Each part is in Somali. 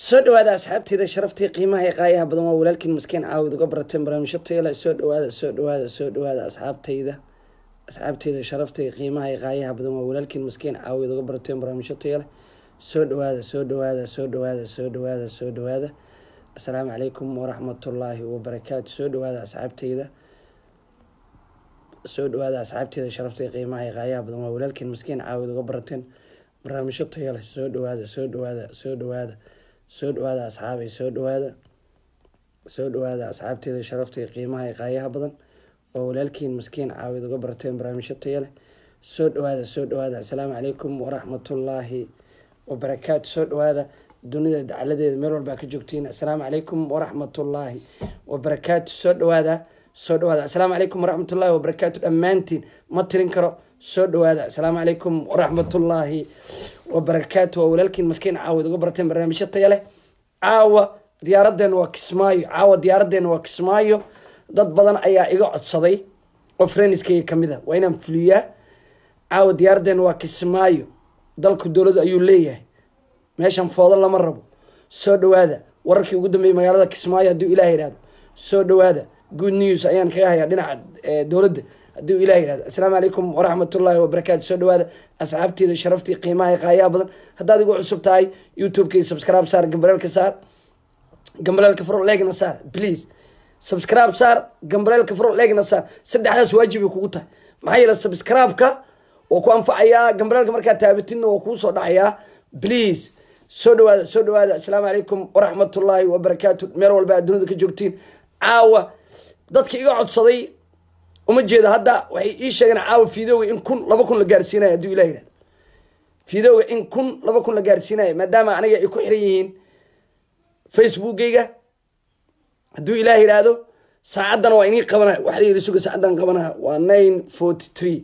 soo dhawaada asxaabteeda sharaftii qiimaha ee qaayaha badan waa walaalkiin maskiin caawid uga barateen barnaamijyo tayale soo dhawaada soo dhawaada soo dhawaada asxaabtayda asxaabteyda sharafta qiimaha ee qaayaha badan waa walaalkiin maskiin caawid uga barateen barnaamijyo tayale soo dhawaada soo dhawaada soo dhawaada soo dhawaada soo dhawaada assalaamu calaykum waraxmatullaahi wabarakaatu soo dhawaada asxaabteyda soo dhawaada asxaabteeda sharafta qiimaha ee qaayaha badan waa walaalkiin maskiin caawid uga barateen barnaamijyo tayale soo dhawaada soo dhawaada soo dhawaada soo dhawaada asxaabay soo dhawaada soo dhawaada asxaabteeda sharafta qiimaha ee qaayaha badan oo walaalkiin maskiin caawid uga barteen barnaamijyo taya leh soo dhawaada soo dhawaada assalaamu calaykum waraxmatullaahi wabarakaatu soo dhawaada dunida dacaladeeda meel walbaa ka joogtiin assalaamu calaykum waraxmatullaahi wabarakaatu soo dhawaada soo dhawaada assalaamu calaykum waraxmatullaahi wabarakaatu dhammaantiin ma tirin karo soo dhawaada assalaamu calaykum waraxmatullaahi wabarakaatu waa walaalkiin maskiin caawid uga barteen barnaamijyo taya leh caawa diyaaradeena waa kismaayo caawa diyaaradeena waa kismaayo dad badan ayaa iga codsaday oo freniskayga kamid a waa inaan fuliyaa caawa diyaaradeena waa kismaayo dalku dowladu ayuu leeyahay meeshan foodo lama rabo soo dhawaada wararkii ugu dambeeyay magaalada kismaayo hadduu ilaah yihahdo soo dhawaada good news ayaan kaga hayaa dhinaca dowladda hadduu ilah yihahdo assalaamu calaykum waraxmatullaahi wabarakaatu soo dhawaada asxaabteeda sharaftii qiimaha ee qaayaha badan haddaad igu cusub tahay youtube-kay subscribe saar gambaleelka saar gambaleelka furo leegna saar please subscribe saar gambaleelka furo leegna saar saddexdaas waajibay kugu tahay maxaa yeele subscribe-ka waa ku anfacayaa gambaleelka markaa taabatidna waa kuu soo dhacayaa please soo dhawaada soo dhawaada assalaamu calaykum waraxmatullaahi wabarakaatu meel walba aad dunida ka joogtiin caawa dadka iga codsaday uma jeedo hadda waxay ii sheegeen caawa fiidooga in kun laba kun la gaarsiinayo hadduu ilah yihahdo fiidooga in kun laba kun la gaarsiinayo maadaama aniga ay ku xiran yihiin facebookgayga hadduu ilaah yidhaahdo saacaddana waa inii qabana waxa la yidhi suga saacaddan qabana waa nine forty three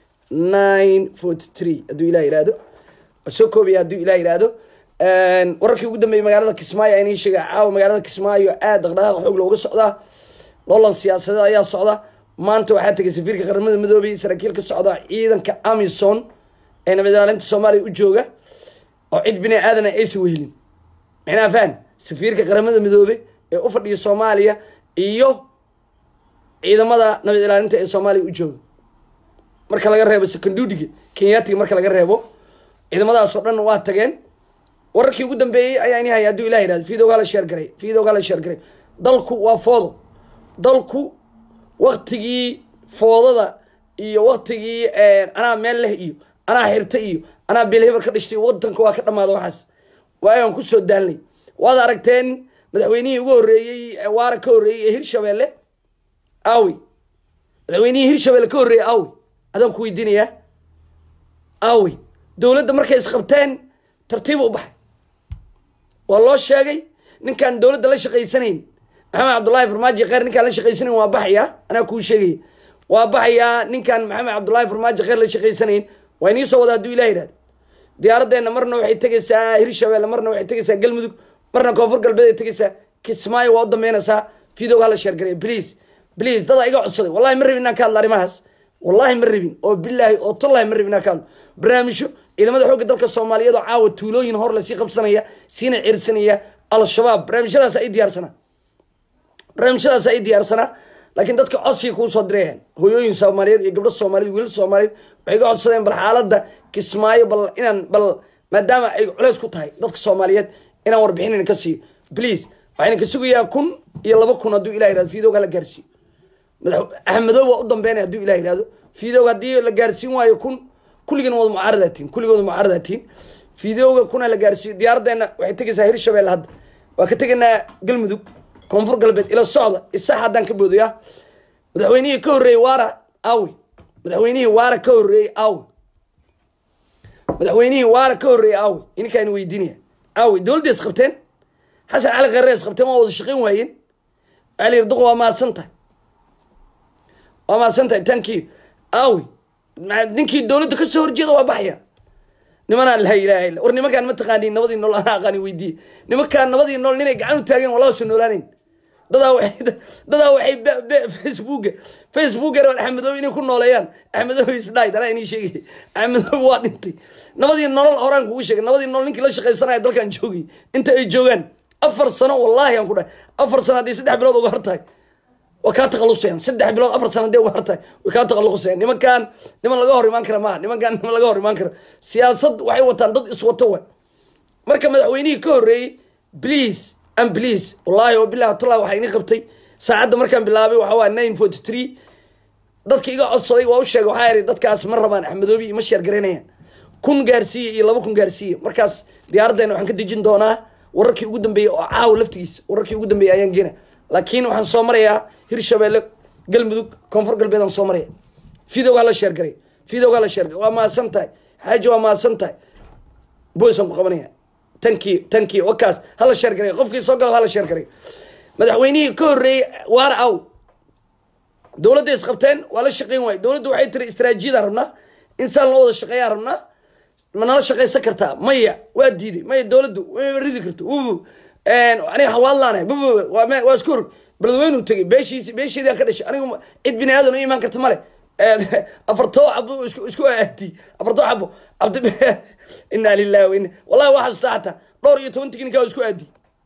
nine forty three hadduu ilah yidhaahdo waa soo koobaya hadduu ilah yidhaahdo wararkii ugu dambeeyay magaalada kismaayo a inii sheega caawa magaalada kismaayo aad dhaqdhaqaaqa xoog looga socdaa loolan siyaasadeed ayaa socda maanta waxaa tegay safiirka qaramada midoobay saraakiil ka socda ciidanka amison ee nabad ilaalinta soomaaliya u jooga oo cid bini aadana aysan wehelin micnaha fahan safiirka qaramada midoobe ee u fadhiya soomaaliya iyo ciidamada nabad ilaalinta ee soomaaliya u jooga marka laga reebo secondudiga kenyatiga marka laga reebo ciidamadaasoo dhan waa tageen wararkii ugu dambeeyey ayaa ini haya hadduu ilah yihahdo fiidowgaa la sheergaray fiidowgaa la sheergaray dalku waa foodo dalku waktigii foodada iyo waktigii anaa meel leh iyo anaa xirta iyo anaa beelheber ka dhashtay wadanka waa ka dhamaada waxaas waagaan kusoo daalnay waad aragteen madaxweynihii ugu horreeyey waara ka horreeyey ee hirshabeelle awi madaxweynihii hirshabeelle ka horreeyey awi adaan ku weydiinayaa awi dowladda markay isqabteen tartiib u baxay waa loo sheegay ninkaan dowladda la shaqaysanayn maxamed cabdullaahi farmaajo kheyr ninkaan la shaqaysanayn waa baxayaa anaa kuu sheegaya waa baxayaa ninkaan maxamed cabdullaahi farmaajo kheyr la shaqaysanayn waa inii soo wada hadduu ilah yidhahdo diyaaraddeena marna waxay tegaysaa hirshabeelle marna waxay tegaysaa galmudug marna koonfur galbeed ay tegaysaa kismaayo waa u dambeynaysaa fidow hala sheergaray please please dadaa iga codsaday wallahi ma rabin inaan ka hadlo arrimahaas wallahi ma rabin oo bilaahi oo tallahi ma rabin inaan ka hadlo barnaamijyo ciidamada xoogga dalka soomaaliyeed oo caawa tuulooyin hor lasii qabsanaya siina cirsanaya al-shabaab barnaamijyadaas ay diyaarsanaa barnaamijyadaas ay diyaarsanaa laakiin dadka codsiga kuu soo dirayaan hooyooyin soomaaliyeed iyo gabdho soomaaliyeed wiilal soomaaliyeed waxay iga codsadeen bal xaaladda kismaayo bal inaan bal maadaama ay culeys ku tahay dadka soomaaliyeed inaan warbixinin ka siiyo please waxayna ka sugayaa kun iyo laba kun hadduu ilah yihahdo fiidowga la gaarsiiyo madax axmedow waa u dambeynaya hadduu ilah yihahdo fiidowga haddii la gaarsiin waayo kun kulligan wada mucaaradatiin kulligan wada mucaaradatiin fiidowga kuna la gaarsiiyo diyaaraddeena waxay tegaysaa hirshabeelle hadda waa ka tegaynaa galmudug koonfur galbeed ila socda isax haddaan ka boodayaa madaxweynihii ka horreeyey waara awi madaxweynihii waara ka horreeyey awi madaxweynihii waara ka horreeyey awi ininkaan weydiinaya awi dowladda is qabteen xasan cali kheere is qabteen waa wada shaqayn waayeen waxaa la yidhi duq waa mahadsan tahay waa mahadsan tahay tankii awi ninkii dowladda ka soo horjeeda waa baxaya nimanaan laa ilaha illa war nimankaan ma taqaaniin nabadii nool anaa aqaani weydiiye nimankaan nabadii nool ninay gacan u taageen walaa soo noolaanayn dadaa waxay dadaa waxay be- be- facebooka facebooka rabaan axmedoobe inay ku nooleeyaan axmedoobe isdhaay anaa inii sheegay axmedoobe waa dhintay nabadii nolol horaan kugu sheegay nabadii nolol ninkii la shaqaysanaya dalkan joogay inta ay joogaan afar sano wallaahi aan ku dhahay afar sano haddii saddex bilood uga hartahay waa kaa takhalusayaan saddex bilood afar sano hadday uga hartahay way kaa takhalusayaan nimankan niman laga hor imaan kara maaha nimankan niman laga hor imaan kara siyaasad waxay wataan dad iswato wa marka madaxweynihii ka horreeyey please and please wallaahi oo bilahi tala waxaa ini qabtay saacadda markaan bilaabay waxa waa nine forty three dadka iga codsaday waa u sheegay waxaa ihi dadkaas ma rabaan axmedoobi iyo ma sheergaraynayaan kun gaarsiiya iyo laba kun gaarsiiya markaas diyaaraddeena waxaan ka dejin doonaa wararkii ugu dambeeyey oo caawa laftigiisa wararkii ugu dambeeyey ayaan geena laakiin waxaan soo marayaa hirshabeelle galmudug koonfur galbeed aan soo maraya videogaa la sheergaray videogaa la sheergaray waa mahadsan tahay xaaji waa mahadsan tahay boysaan ku qabanaya tankii tankii wakaas hala sheergaray qofkii soo galo hala sheergaray madaxweynihii ka horreeyey waara aw dowladda isqabteen waa la shaqeyn waaye dowladdu waxay tiri istaraatiijiyadaan rabnaa insaan loo wada shaqeeyaan rabnaa ma nala shaqaysan kartaa maya waa diiday maya dowladdu ma ridi karto wubu aniga hawaadlaanay bubu waa me- waa isku hor beledweynu tegey beeshiisi beesheedii aan ka dhashay anigu ma- cid bini aadan u imaan karta male afartoo xabo isku isku aadi afartoo xabo cabdi inaa lillahi wa inna wallahi waa xasuustaa xataa dhowr iyo toban tiknikaa isku aadi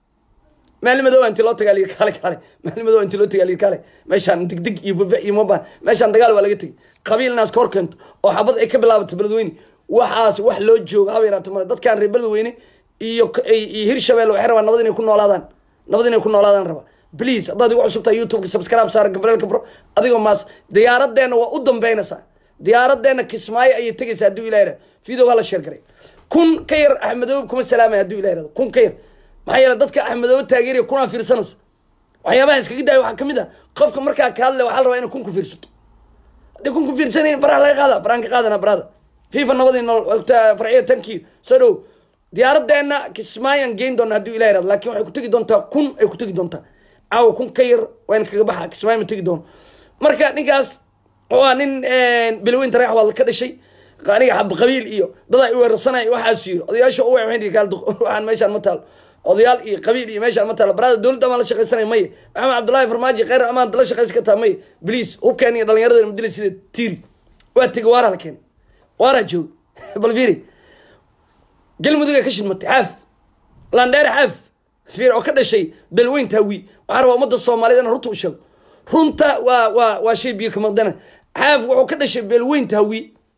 maalin madow inti loo tagaa liga kaale kaale maalin madow inti loo tagaa liga kaale meeshaan digdig iyo bufe iyo mabaan meeshaan dagaal waa laga tegey qabiil naas ka hor keento oo xabad ay ka bilaabato beledweyne waxaas wax loo jooga haba yaraata male dadkaan reer beledweyne iyo k- iyo hirshabelle waxay rabaan nabad inay ku noolaadaan nabad inay ku noolaadaan raba please haddaad igu cusub tahay youtubeka subscribe saara gabrielka bro adigoo maas diyaaraddeena waa u dambeynaysaa diyaaraddeena kismaayo ayay tegaysaa hadduu ilaah yihahdo video waa la sheer garay kun ka yar axmedoobe kuma salaamaya hadduu ilah yihahdo kun ka yar maxaa yeele dadka axmedoobe taageeraya kunaa fiirsanaysa waxyaabaha iskaga daaya waxaa kamid ah qofka markaa ka hadlaya waxaa la rabaa inay kun ku fiirsato haddii kun ku fiirsanayn faraha laga qaada faraan ka qaadana barada fifa nabadii nool wagta farciya tankii soo dhow diyaaraddeena kismaayaan geyn doona hadduu ilah yihahdo laakiin waxay ku tegi doontaa kun ay ku tegi doontaa caawa kun ka yar waa in kaga baxa kismaayo ma tegi doono marka ninkaas waa nin bilweyn tareex waa ka dhashay aniga xab qabiil iyo dad ay weerarsanay waxaas yiri odayaasha u waxaan kaal waxaan meeshaan ma taalo odayaal iyo qabiil iyo meeshaan ma taalo barada dowladda amaan la shaqaysanay maye maxamed cabdullaahi farmaajo kheyr amaan la shaqaysan kartaa maye bliis hubkeen iyo dhalinyarada madila sida tiiri waa tegi waara la keenay waara joog bal fiiri galmudug ay ka shidmatay xaaf landheer xaaf fiir oo ka dhashay belweyn taawi waxaa rabaa ummadda soomaaliyeed inaan runta u sheego runta waa waa waa shay biyo kamaqdana xaaf wuxuu ka dhashay belweyn taawi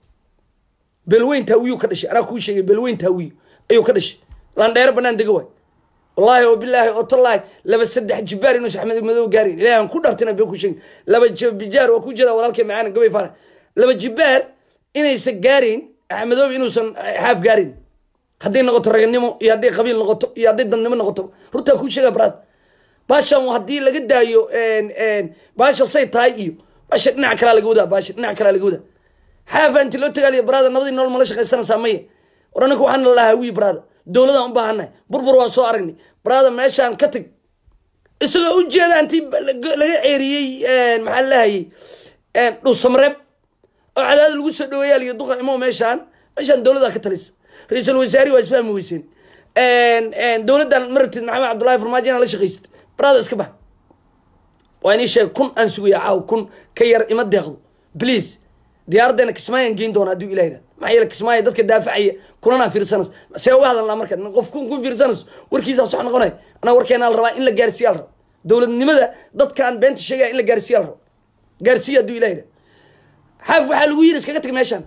belweyn taawiyuu ka dhashay anaa kuu sheegay belweyn taawiy ayuu ka dhashay landheero banaan dega waay wallaahi oo bilaahi oo tallaahi laba saddex jibaar inuusan axmed madow gaarin ilahi aan ku dhartina been ku sheegin laba jibaar waa ku jeeda walaalkay macaana gabay faara laba jibaar inaysan gaarin axmedoob inuusan xaaf gaarin hadday noqoto raganimo iyo hadday qabiil noqoto iyo hadday dadnimo noqoto runtaa kuu sheega baraad baashan haddii laga daayo baasha say tahay iyo baasha dhinac kalaa laga wadaa baasha dhinac kalaa laga wadaa xaafa inti loo tagaaliyo baraada nabadii nolol mala shaqaysanaysaa maya war anaka waxaan lahaa wiyi baraada dowladaan u baahannahay burbur waa soo aragnay baraada meeshaan ka tag isagoo u jeeda intii laga ceeriyey maxaa lahayay dhuusamareeb oo cadaada lagu soo dhaweeyaal iyo duqa imo meeshaan meeshaan dowladaa ka talisa ra-iisul wasaari waa isfahmi weyseen dowladdan ma rabtid maxamed cabdullahi farmaajo inaa la shaqaysid baraada iska bax waa inii sheeg kun aan sugaya caaw kun ka yar ima deeqdo please diyaaraddeena kismaayaan geyn doona hadduu ilah yihahdo maxaa yeele kismaayo dadka daafacaya kunanaa fiirsanayso see uga hadalnaa marka qof kun kun fiirsanayso warkiisaa sox noqonay anaa warkeenaa la rabaa in la gaarsiiya la rabo dowladnimada dadkaan beenta sheegaya in la gaarsiiya la rabo gaarsiiya hadduu ilah yihahdo xaaf waxaa lagu yiri iskaga tag meeshaan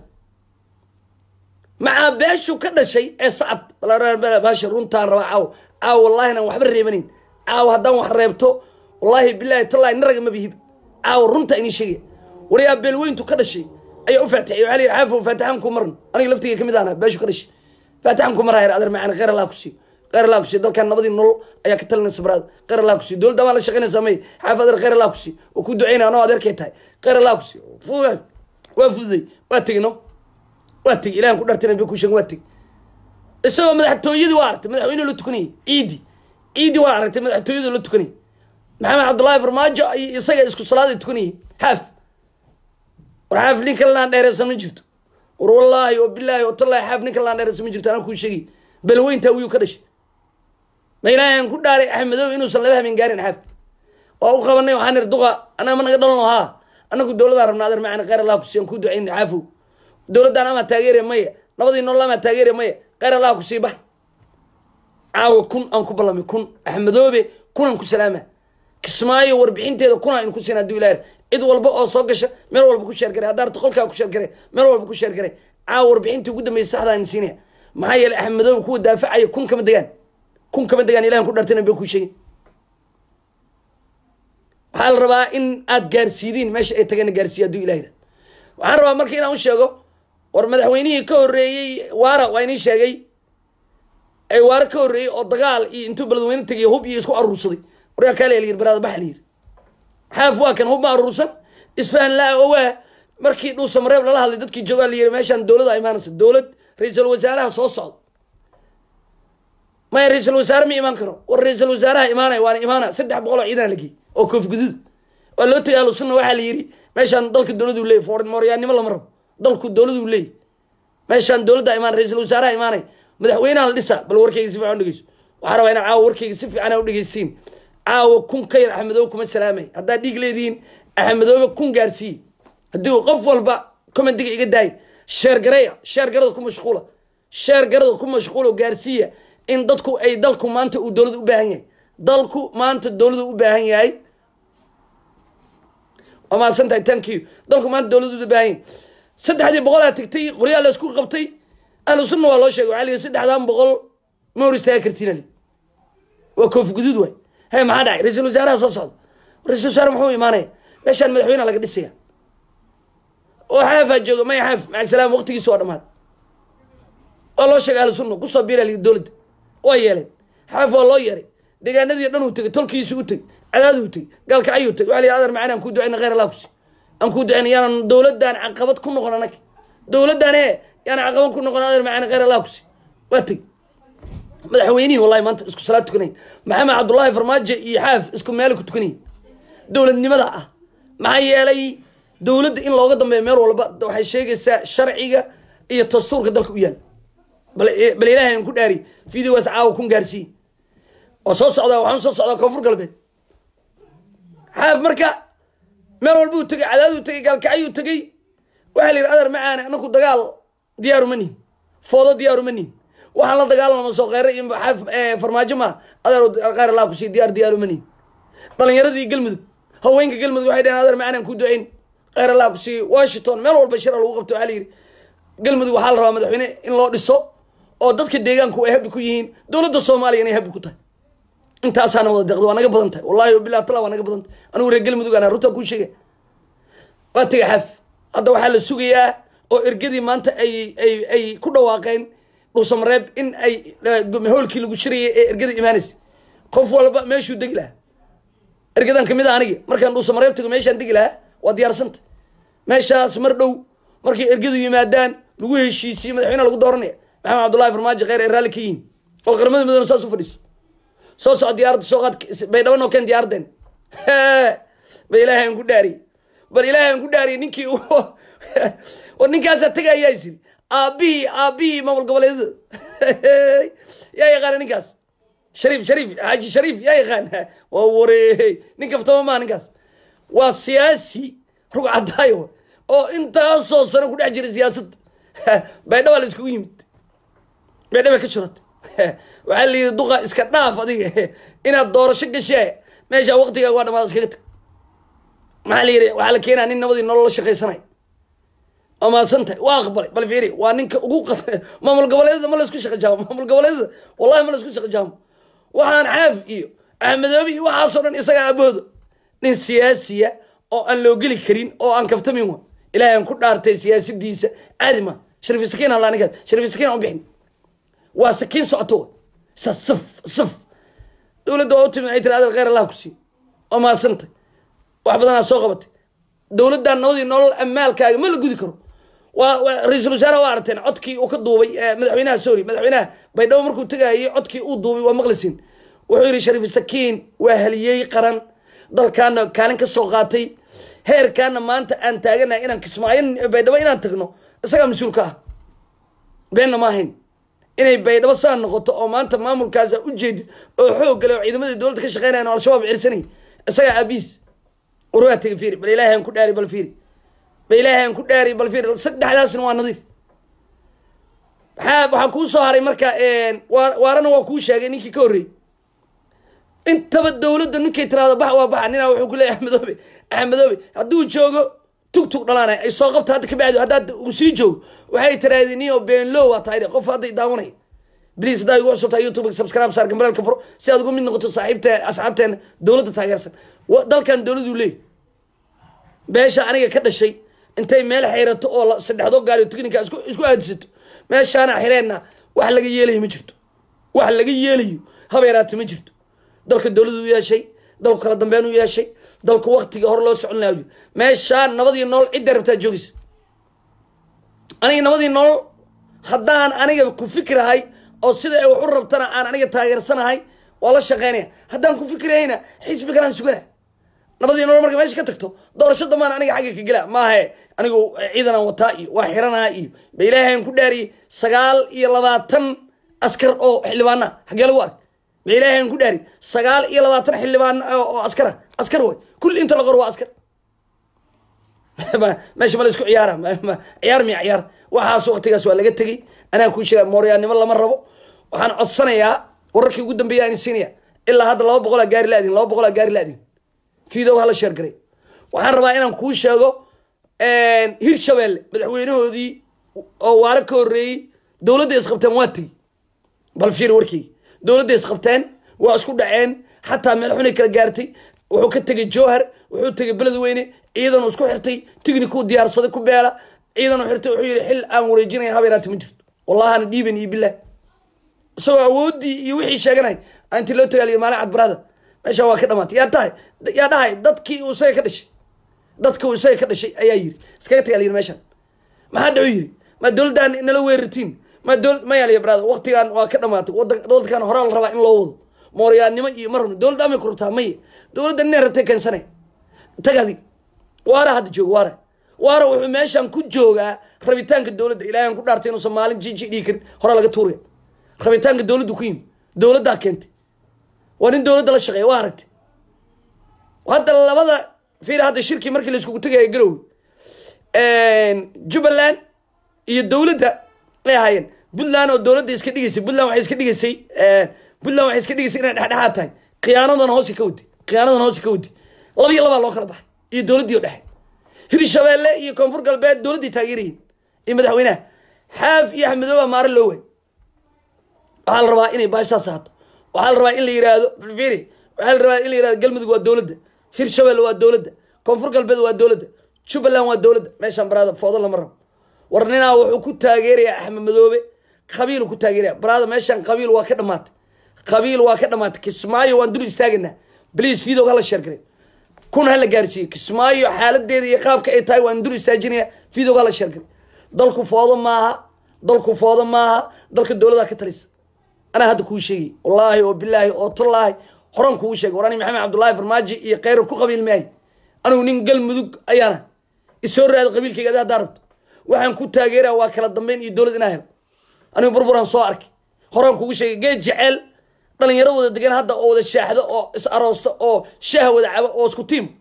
macaa beeshu ka dhashay ee sacad baasha runtaan rabaa caaw caaw wallahi inaan waxba reebanayn caaw haddaan wax reebto wallaahi bilaahi tallahi naraga ma bihib caaw runta inii sheegaya waryaa beelweyntu ka dhashay ayaa u faatixay waxaa lihi xaafo faatixaan ku marno aniga laftiga kamid ahna beeshu ka dhashay faatixaan ku maraya adeer macaan khayr allah ku siiyo khayr allah ku siiyo dalkan nabadii nolol ayaa ka talinaysa baraad khayr allah ku siiyo dowladda maa la shaqaynaysaa may xaaf adeer khayr allah ku siiyo oo ku duceyna anoo adeerkay tahay khayr allah ku siiyo fuga waa fududay waa tegi no waa tegi ilahan ku dhartina bi ku sheegin waa tegi isagoo madaxtooyadii waa aragtay madaxweyne la tukanayay ciidi ciidi waa aragtay madaxtooyadii la tukanayay maxamed cabdullaahi farmaajo iyo isaga isku salaaday tukanayay xaaf war xaaf ninka laan dheereysan ma jirto war wallaahi oo bilaahi oo tallaahi xaaf ninka laan dheereysan ma jirto anaa kuu sheegay belweyntaa wiyuu ka dhashay ma ilaahay aan ku dhaaray axmedow inuusan laba habeen gaarin xaaf waa u qabanay waxaan niri duqa annaga ma naga dhalno haa annagu dowladaan rabna adeer macana khayr allah kusiiyan kuu ducayn caafow dowladdan amaa taageeraya maya nabadii nolol amaa taageeraya maya khayr allah kusii bax caawa kun aan ku ballamay kun axmedoobe kunaan ku salaama kismaayo warbixinteeda kuna aynu ku siin hadduu ilaah cid walba oo soo gasha meel walba ku sheergaray haddaarta qolkaa ku sheergaray meel walba ku sheergaray caawa warbixintii ugu dambeysay saxda aynu siinaya maxaa yeelay axmedoobe kuwa daafacaya kun kama degaan kun kama degaan ilahan ku dhartana bay ku sheegin waxaa la rabaa in aad gaarsiidiin meesha ay tagana gaarsiiya hadduu ilah yidhah waxaan rabaa marka inaan u sheego war madaxweynihii ka horreeyey waara waa inii sheegay ay waare ka horreeyey oo dagaal iyo intuu beledweyne tegay hub iyo isku aruursaday waryaa kaale la yiri baraada baxa la yiri xaaf waa kan hub ma aruursan isfahan laa owaa markii dhuusa mareeb lala hadlay dadkii joogaa la yiri meeshaan dowlada imaanaysa dowlad ra-iisul wasaaraha soo socda maya ra-iisul wasaare ma imaan karo war ra-iisul wasaaraha imaanaya waana imaana saddex boqol oo ciidan lagey oo koof guduud waa loo tegay ahlu sunna waxaa la yiri meeshaan dalka dowladu leeyay foreign mooryaannimo lama rabo dalku dowladu leeyay meeshaan dowladda imaan ra-iisul wasaaraha imaanaya madaxweynaha la dhisa bal warkayga si fiican u dhegeyso waxaa rabaa inaa caawa warkayga si fiican u dhegeystiin caawa kun ka yar axmedoobe kuma salaamay haddaad dhiig leedihiin axmedoobe kun gaarsiiye haddii qof walba commentiga iga daay sheergareya sheergarada ku mashquula sheergarada ku mashquula gaarsiiya in dadku ay dalku maanta uu dowlada u baahan yahay dalku maanta dowlada u baahan yahay waa mahadsan tahay thank you dalku maanta dowlada u baahan yahay saddexdii boqolaa tagtay qoryaa la isku qabtay ahlu sunna waa loo sheegay waxaa la yidhi saddexdan boqol ma hor istaaga kartiin ali waa koof guduud waay he maxaa dhacay ra-iisul wasaaraha soo socda ra-isul wasaare muxuu imaanaya meeshaan madaxweyneha laga dhisaya oo xaafaa jooga maya xaaf maca salaam waqtigiisa waa dhamaad waa loo sheegay ahlu sunna kusoo biira li dowladda waa yeeleen xaaf waa loo yeeray deegaanadii dhan uu tegay tolkiisi u tegay cadaadu u tegay gaalkacayuu tegay waa la yidhi adar macana aan kuu ducayna khayr allah kusi aan kuu ducayna yaanan dowladdan caqabad ku noqon anag dowladdan ee yaanan caqabad ku noqon adar macana khayr allah kusi waa tegay madaxweynihii wallahi maanta isku salaad tukanayn maxamed cabdullaahi farmaajo iyo xaaf isku meel ku tukanayay dowladnimada ah maxaa yeelay dowladda in looga dambeeyo meel walba waxay sheegaysaa sharciga iyo dastuurka dalka u yaal bal bal ilaahay aan ku dhaari videogaas caawa kun gaarsiiye waa soo socdaa waxaan soo socdaa koonfur galbeed xaaf marka meel walba uu tegay cadaaduu tegay gaalkacyuu tegay waxaa la yidhi adar macaane anaku dagaal diyaaru ma nihin foodo diyaaru ma nihin waxaan la dagaalama soo kheyre iyo xaaf farmaajo maa adeer khayr allah kusii diyaar diyaaru ma nihin dhalinyaradii galmudug haweenka galmudug waxay dhaheen adeer macaan aan ku ducayn khayr allah kusii washington meel walba shira lagu qabto waxaa la yidhi galmudug waxaa la rabaa madaxweyne in loo dhiso oo dadka deegaanku ay habbi ku yihiin dowladda soomaaliya inay habbi ku tahay intaasaana wada deeqda waa naga badan tahay wallahi bilah tala waa naga badan tahay anigu reer galmudug ana runtaa kuu sheegay waa tegay xaaf hadda waxaa la sugayaa oo ergadii maanta ay ay ay ku dhawaaqeen dhuusamareeb in ay hoolkii lagu shirayay ee ergada imaanaysa qof walba meeshuu degi lahaa ergadan kamid a anigi markaan dhuusamareeb tago meeshaan degi lahaa waa diyaarsanta meeshaas mar dhow markay ergadu yimaadaan lagu heshiisiyo madaxweyneha lagu dooranaya maxamed cabdullahi farmaajo kheyr ay raalli ka yihiin oo qaramada midoona saas u fadhiiso soo soco diyaaradda soo qaad baydhabo noo keen diyaaradeen bal ilaahay aan ku dhaariyey bal ilaahay aan ku dhaariyey ninkii war ninkaasaa tegayaa isiri aabihii aabihii maamul goboleedyada yaa yaqaana ninkaas shariif shariif xaaji shariif yaa yaqaan waa wareey nin kaftama maa ninkaas waa siyaasi rug cadaayo oo intaasoo sano ku dhex jiray siyaasadda baydhaba la iskugu yimid baydhaba ka shurata waxaa la yidhi duqa iska dhaaf adiga inaad doorasho gashee meesha waqtigaa waa dhamaad iskaga tag maxaa la yidhi waxaa la keenaa nin nabadii nolol la shaqaysanay oo maasan tahay waa aqbalay bal fiiri waa ninka ugu qad maamul goboleedyada ma la isku shaqa jaamo maamul goboleedyada wallahi ma la isku shaqa jaamo waxaan xaaf iyo axmedoobi iyo waxaasoo dhan isagaa abooda nin siyaasiya oo aan loo geli karin oo aan kaftamin wa ilaahay aan ku dhaartay siyaasadiisa caadi ma shariif sakiin halaa ninkaas shariif sakiin aan u bixin waa sakiin socoto sa saf saf dowladda waa u timi waxay tiri adal kheyr allah ku sii oo maasantay wax badanaa soo qabatay dowladdan nabadii nolol amaalkaaga ma la gudi karo waa ra-iisul wasaaraha waa aragteen codkii uu ka duubay madaxweynaha sorry madaxweynaha baydhabo markuu tegayay codkii uu duubay waa maqlisin wuxuu yidhi shariif sakiin waa haliyey qaran dalkaana kaalin ka soo qaatay heerkaana maanta aan taaganahay inaan kismaayo baydhabo inaan tagno isagaa mas-uul ka ah beenna ma ahayn inay baydhabo saa noqoto oo maanta maamulkaasa u jeedid oo xoog gale oo ciidamadii dowladda ka shaqeynayan oo al-shabaab cirsanay isagaa aabiis warwaa tegi fiiri bal ilaahay aan ku dhaari bal fiiri bal ilaahay aan ku dhaari bal fiiri saddexdaasna waa nadiif maxaa waxaa kuu soo haray marka waa waarana waa kuu sheegay ninkii ka horreeyey intaba dowladda ninkay tiraado bax waa baxa ninaa wuxuu ku leeyahy axmedoobe axmedoobe hadduu joogo tug tug dhalaanay ay soo qabta hadda kabacdi haddaad uu sii joogo waxay tirahdeen niyo beenlow waa tahay qof hadday daawanay bliis haddaa igu cusubtahay youtube subscribe saar gambalaalka furo si aad ugu mid noqoto saaxiibte asxaabteena dowladda taageersan dalkan dowladuu leey beesha aniga ka dhashay intay meel xayrato oo saddexdoo gaari tiknika isku isku aadisato meeshaana xireenna wax laga yeelayo ma jirto wax laga yeelayo habeeraata ma jirto dalka dowladu u yeeshay dalku kala dambeyn u yeeshay dalku waktiga hor loo socon lahayo meeshaan nabadii nool cidda rabtaa joogaysa aniga nabadii nool haddaan aniga ku fikirahay oo sida ay wax u rabtana aan aniga taageersanahay waa la shaqeynaya haddaan ku fikirahayna xisbi kalaan sugana nabadii nool marka meesha ka tagto doorasho dambaan aniga xagga ka gela maahe anigu ciidanaan wataa iyo waa xiranaa iyo ba ilaahayn ku dhaariyey sagaal iyo labaatan askar oo xildhibaana xaggee lagu ark ba ilaahayn ku dhaari sagaal iyo labaatan xildhibaan oo askara askar way kulli inta la qor waa askar meesha ma la isku ciyaara ciyaar miya ciyaar waxaas waktigaas waa laga tegey anaa kuu sheega mooryaannimo lama rabo waxaan codsanayaa wararkii ugu dambeeya aan siinaya ilaa hadda laba boqolaa gaari laadin laba boqolaa gaari laadin fiidow hala sheer garay waxaan rabaa inaan kuu sheego hirshabelle madaxweynahoodii oo waaro ka horreeyey dowladda isqabteen waa tegi bal fiir warkeyga dowladda isqabteen waa isku dhaceen xataa meel xunay kala gaartay wuxuu ka tegey jowhar wuxuu tegey beledweyne ciidan uu isku xirtay tignikuu diyaarsaday ku beela ciidan uu xirtay wuxuu yidhi xil aan wareejinaya habeeraati ma jirto wallahana dhiiban iyo bilah isagoo awooddii iyo wixii sheeganay intii loo tagaaliyo maalin cadbarada meesha waa ka dhamaatay yaa tahay yaa dhahay dadkii uu isaga ka dhashay dadka uu isaga ka dhashay ayaa yiri iskaga tagaa layiri meeshaan maxaa dhacu yiri ma dowladdan nala weerartiin ma dowlad ma yaaliya brada waqtigan waa ka dhamaatay waddankan horaa la rabaa in loo wado mooryaannimo iyo ma rabno dowladda amay ku rabtaa maye dowladda ninay rabtay keensanay tag adig waara hadda jooga waara waara wuxuu meeshan ku joogaa rabitaanka dowladda ilaahay aan ku dhaartay inuusan maalin jiji dhigi karin horaa laga tuuraya rabitaanka dowladdu ku yimi dowladdaa keentay waa nin dowladda la shaqeeya waa aragtay hadda labada fiir hadda shirkii markii la iskugu tegaya garowe jubbaland iyo dowladda ay ahaayeen puntland oo dowladda iska dhigaysay puntland waxay iska dhigaysay puntland waxay iska dhigaysay inay dhexdhexaad tahay khiyaanadan hoosi ka wadi khiyaanadan hoosi ka wadi laba iyo labaa loo kala baxay iyo dowladdii oo dhexe hirshabeelle iyo koonfur galbeed dowladdii taageerayiin iyo madaxweynaha xaaf iyo axmedooba maare loo waay waxaa la rabaa inay baashaas ahaato waxaa la rabaa in la yihahdo firi waxaa la rabaa in la yihahdo galmudug waa dowladda hirshabelle waa dowladda koonfur galbeed waa dowladda jubbaland waa dowladda meeshaan baraada foodo lama rabo war ninaa wuxuu ku taageerayaa axmed madoobe qabiil ku taageeraya baraada meeshaan qabiil waa ka dhamaatay qabiil waa ka dhamaatay kismaayo waan dul istaagaynaa bliis fidow hala sheergaray kun hala gaarsiiyo kismaayo xaaladeeda iyo qaabka ay tahay waan dul istaajinaya fidow hala sheergaray dalku foodo maaha dalku foodo maaha dalka dowladaa ka talisa anaa hadda kuu sheegay wallaahi oo bilaahi oo tallaahi horan kuu sheegay war ani maxamed cabdullaahi farmaajo iyo kheyra ku qabiil maahay anigu nin galmudug ayaana isoo raada qabiilkayga ada haddaa rabto waxaan ku taageeraya waa kala dambeyn iyo dowlad inaa helo anigu burburaan soo arkay horaan kugu sheegay geed jeceel dhalinyaro wada degan hadda oo wada shaaxdo oo is aroosta oo shaah wada cabo oo isku tiim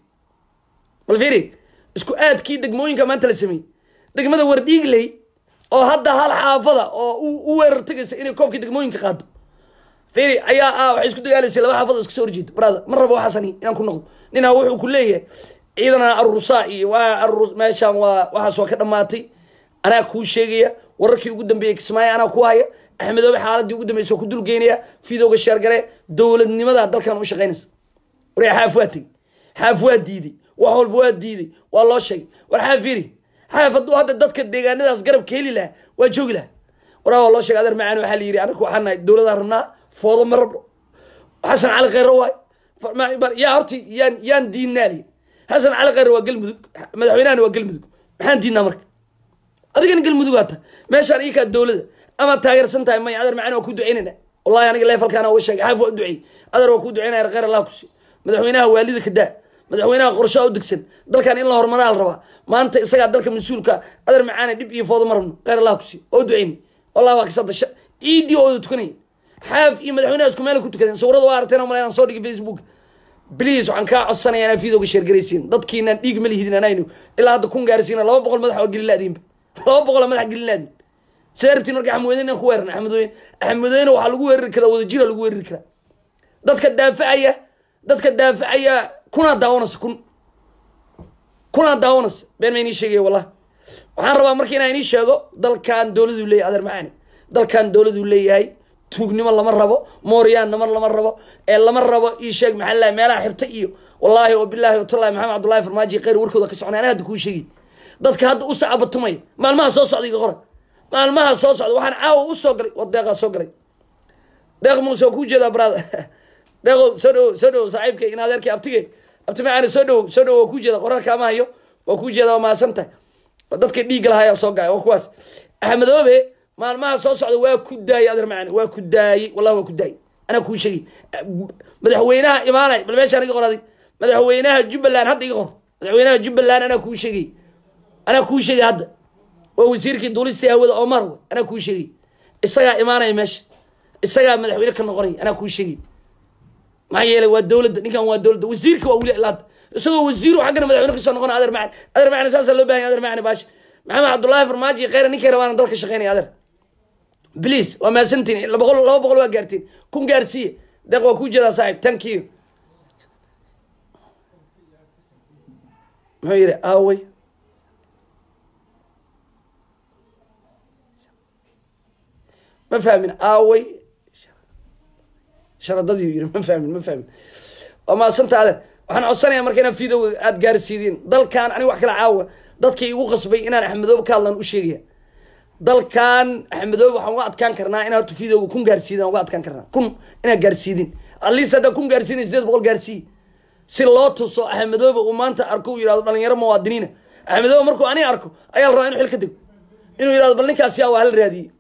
bal fiiri isku aadkii degmooyinka maanta la sameeyey degmada wardhiigley oo hadda hal xaafada oo u weerar tegaysa inay koobkii degmooyinka qaado fiiri ayaa ah waxay isku dagaalaysay laba xaafad oo iska soo horjeeda brother ma rabo waxaasani inaan ku noqdo ninaa wuxuu ku leeyahay ciidana arurusaa iyo waa arurus meeshaan waa waxaas waa ka dhamaatay anaa kuu sheegaya wararkii ugu dambeeyey kismaayo anaa ku haya axmedoobe xaaladii ugu dambeysa waa ku dulgeynaya fidowga sheergare dowladnimada dalkan u shaqaynaysa waree xaaf waa tegey xaaf waa diiday wax walba waa diiday waa loo sheegay war xaaf fiiri xaaf hadduu hadda dadka deegaanadaas garabka heli lahaa waa joogi lahaa waraa waa loo sheegay adeer macaan waxaa la yidhi anaku waxaan nahay dowladaan rabnaa foodo ma rabno xasan cali kheyre waay yaa horti yaan yaan diidnaa liyi xasan cali kheyre waa galmudug madaxweynahana waa galmudug maxaan diidnaa marka adigana galmudugaa tahay meeshaan iyakaa dowlada ama taageersan tahay maya adeer macaan waa ku ducaynayna wallahi aniga leefalkaana uga sheegay xaaf waa u duceey adeer waa ku ducaynaya kheyr allah kusi madaxweynaha waalida ka daa madaxweynaha qorshaa u degsan dalkan in la horumaraa la rabaa maanta isagaa dalka mas-uulka adeer macaane dhib iyo foodo ma rabno kheyr allah kusi waa u ducayna wallah waa kasada ciidii ooda tukanaya xaaf iyo madaxweynaha isku meel ku tukadeen sawirada waa aragteen oo male aan soo dhigay facebook bliis waxaan kaa codsanaya inaa videoga sheergaraysiin dadkiinaan dhiig ma lihidin anaynu ilaa hadda kun gaarsiina laba boqol madax waa gelin laadiinba laba boqol madax gelin laadiin sidee rabtiin marka axmedweyne inaan ku weerarna axmedweyne axmedweyne waxaa lagu weerari karaa wadajira lagu weerari karaa dadka daafacaya dadka daafacaya kunaa daawanaysa kun kunaa daawanaysa been ma inii sheegaya wallah waxaan rabaa marka inaan inii sheego dalkan dowladuu leeyahay adeer macaani dalkan dowladuu leeyahay tuugnimo lama rabo mooryaannimo lama rabo ee lama rabo ii sheeg maxaa la meelaha xirta iyo wallaahi oo bilaahi watallahi maxamed cabdullahi farmaajo kheyr warkooda ka socnay ana hadda kuu sheegay dadka hadda u sacabatumaya maalmaha soo socda iga qora maalmaha soo socda waxaan caawa u soo galay war deeqaa soo galay deeq muuse waa kuu jeedaa brada deeqo soo dhowo soo dhowo saaxiibkay in adeerkay abtige abti macaani soo dhowo soo dhowo waa kuu jeeda qorarka ama hayo waa kuu jeeda waa mahadsan tahay dadka dhiigga lahaa ayaa soo gacay waa kuwaas axmedoobe maalmaha soo socda waa ku daayey adeer macaani waa ku daayey wallahi waa ku daayey anaa kuu sheegay madaxweynaha imaanay bal meeshaan iga qoraday madaxweynaha jubbaland hadda iga qor madaxweynaha jubbaland anaa kuu sheegay anaa kuu sheegay hadda waa wasiirkii duulistii hawada omar wey anaa kuu sheegay isagaa imaanaya meesha isagaa madaxweyne ka noqonaya anaa kuu sheegay maxaa yeelay waa dowladda ninkan waa dowladda wasiirka waa wili ilaada isagoo wasiiru xaggana madaxweyne kasoo noqonaya adeer macani adeer macani saasaa loo bahan adeer macani baashi maxamed cabdullaahi farmaajo iyo kheyra ninkay rabaana dalka shaqeynaya adeer bliis waa mahadsantiin laba boqol laba boqol waa gaartiin kun gaarsiiye deeq waa kuu jeedaa saaxib thank you muxuu yidhi aaway ma fahmin aaway sharadadiiu yidhi ma fahmin ma fahmin waa maasanta adeer waxaan codsanayaa marka inaan videoga aada gaarsiidiin dalkan aniga wax kala caawa dadkii igu qasbay inaan axmedoobe ka hadlan u sheegaya dalkan axmedoobe waxaan uga adkaan karnaa inaa horta videoga kun gaarsiidin uga adkaan karnaa kun inaad gaarsiidin atleast haddaa kun gaarsiina sideed boqol gaarsiiye si loo tuso axmedoobe uu maanta arko uu yihahdo dhalinyaro muwaadiniina axmedoobe markuu ani arko ayaa la rabaa inu xil ka dego inuu yihahdo bal ninkaas yaa waa hal raadiye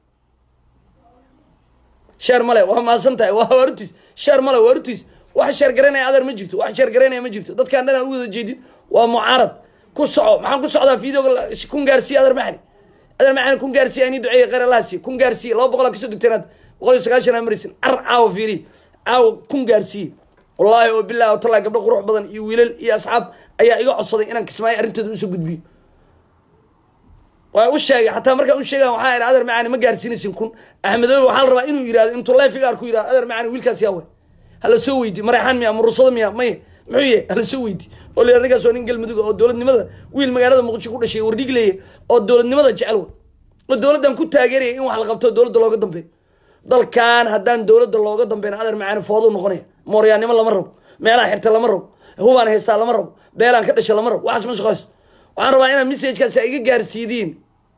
sheer male waa maasan tahay waa warutiis sheer male waa warutiis wax sheer garanaya adeer ma jirto wax sheer garanaya ma jirto dadkaan dhan aan u wada jeedin waa mucaarad ku soco maxaan ku socdaa videoga kun gaarsiiye adeer maxani adeer maxani kun gaarsiiye ani duceeye kheyr allah siiye kun gaarsiiye laba boqol aa kasoo degteenaad boqol iyo sagaashan aa marisin car caawa fiiri caawa kun gaarsiiye wallaahi oo bilahi watallahi gabdho qurux badan iyo wiilal iyo asxaab ayaa iga codsaday inaan kismaayo arrinteeda usoo gudbiyo waa u sheegay xataa markaan u sheegan waxaa idhi adeer macaani ma gaarsiinaysin kun axmedoobe waxaa la rabaa inuu yihahdo intuu life iga arku yihahdo adeer macaani wiilkaas yaa way hala soo weydi mareexaan miya murusado miya maya muxuu yahay hala soo weydi oo la ninkaas waa nin galmudug oo dowladnimada wiil magaalada muqdisho ku dhashay wardhig leeya oo dowladnimada jecel wa oo dowladdan ku taageeraya in wax la qabto dowladda looga dambeeyo dalkan haddaan dowladda looga dambeyn adeer macaani fooduu noqonaya mooryaannimo lama rabo meelaha xirta lama rabo hubaan haystaa lama rabo beelaan ka dhasha lama rabo waxaas ma shaqayso waxaan rabaa inaad messagekaasi iga gaarsiidiin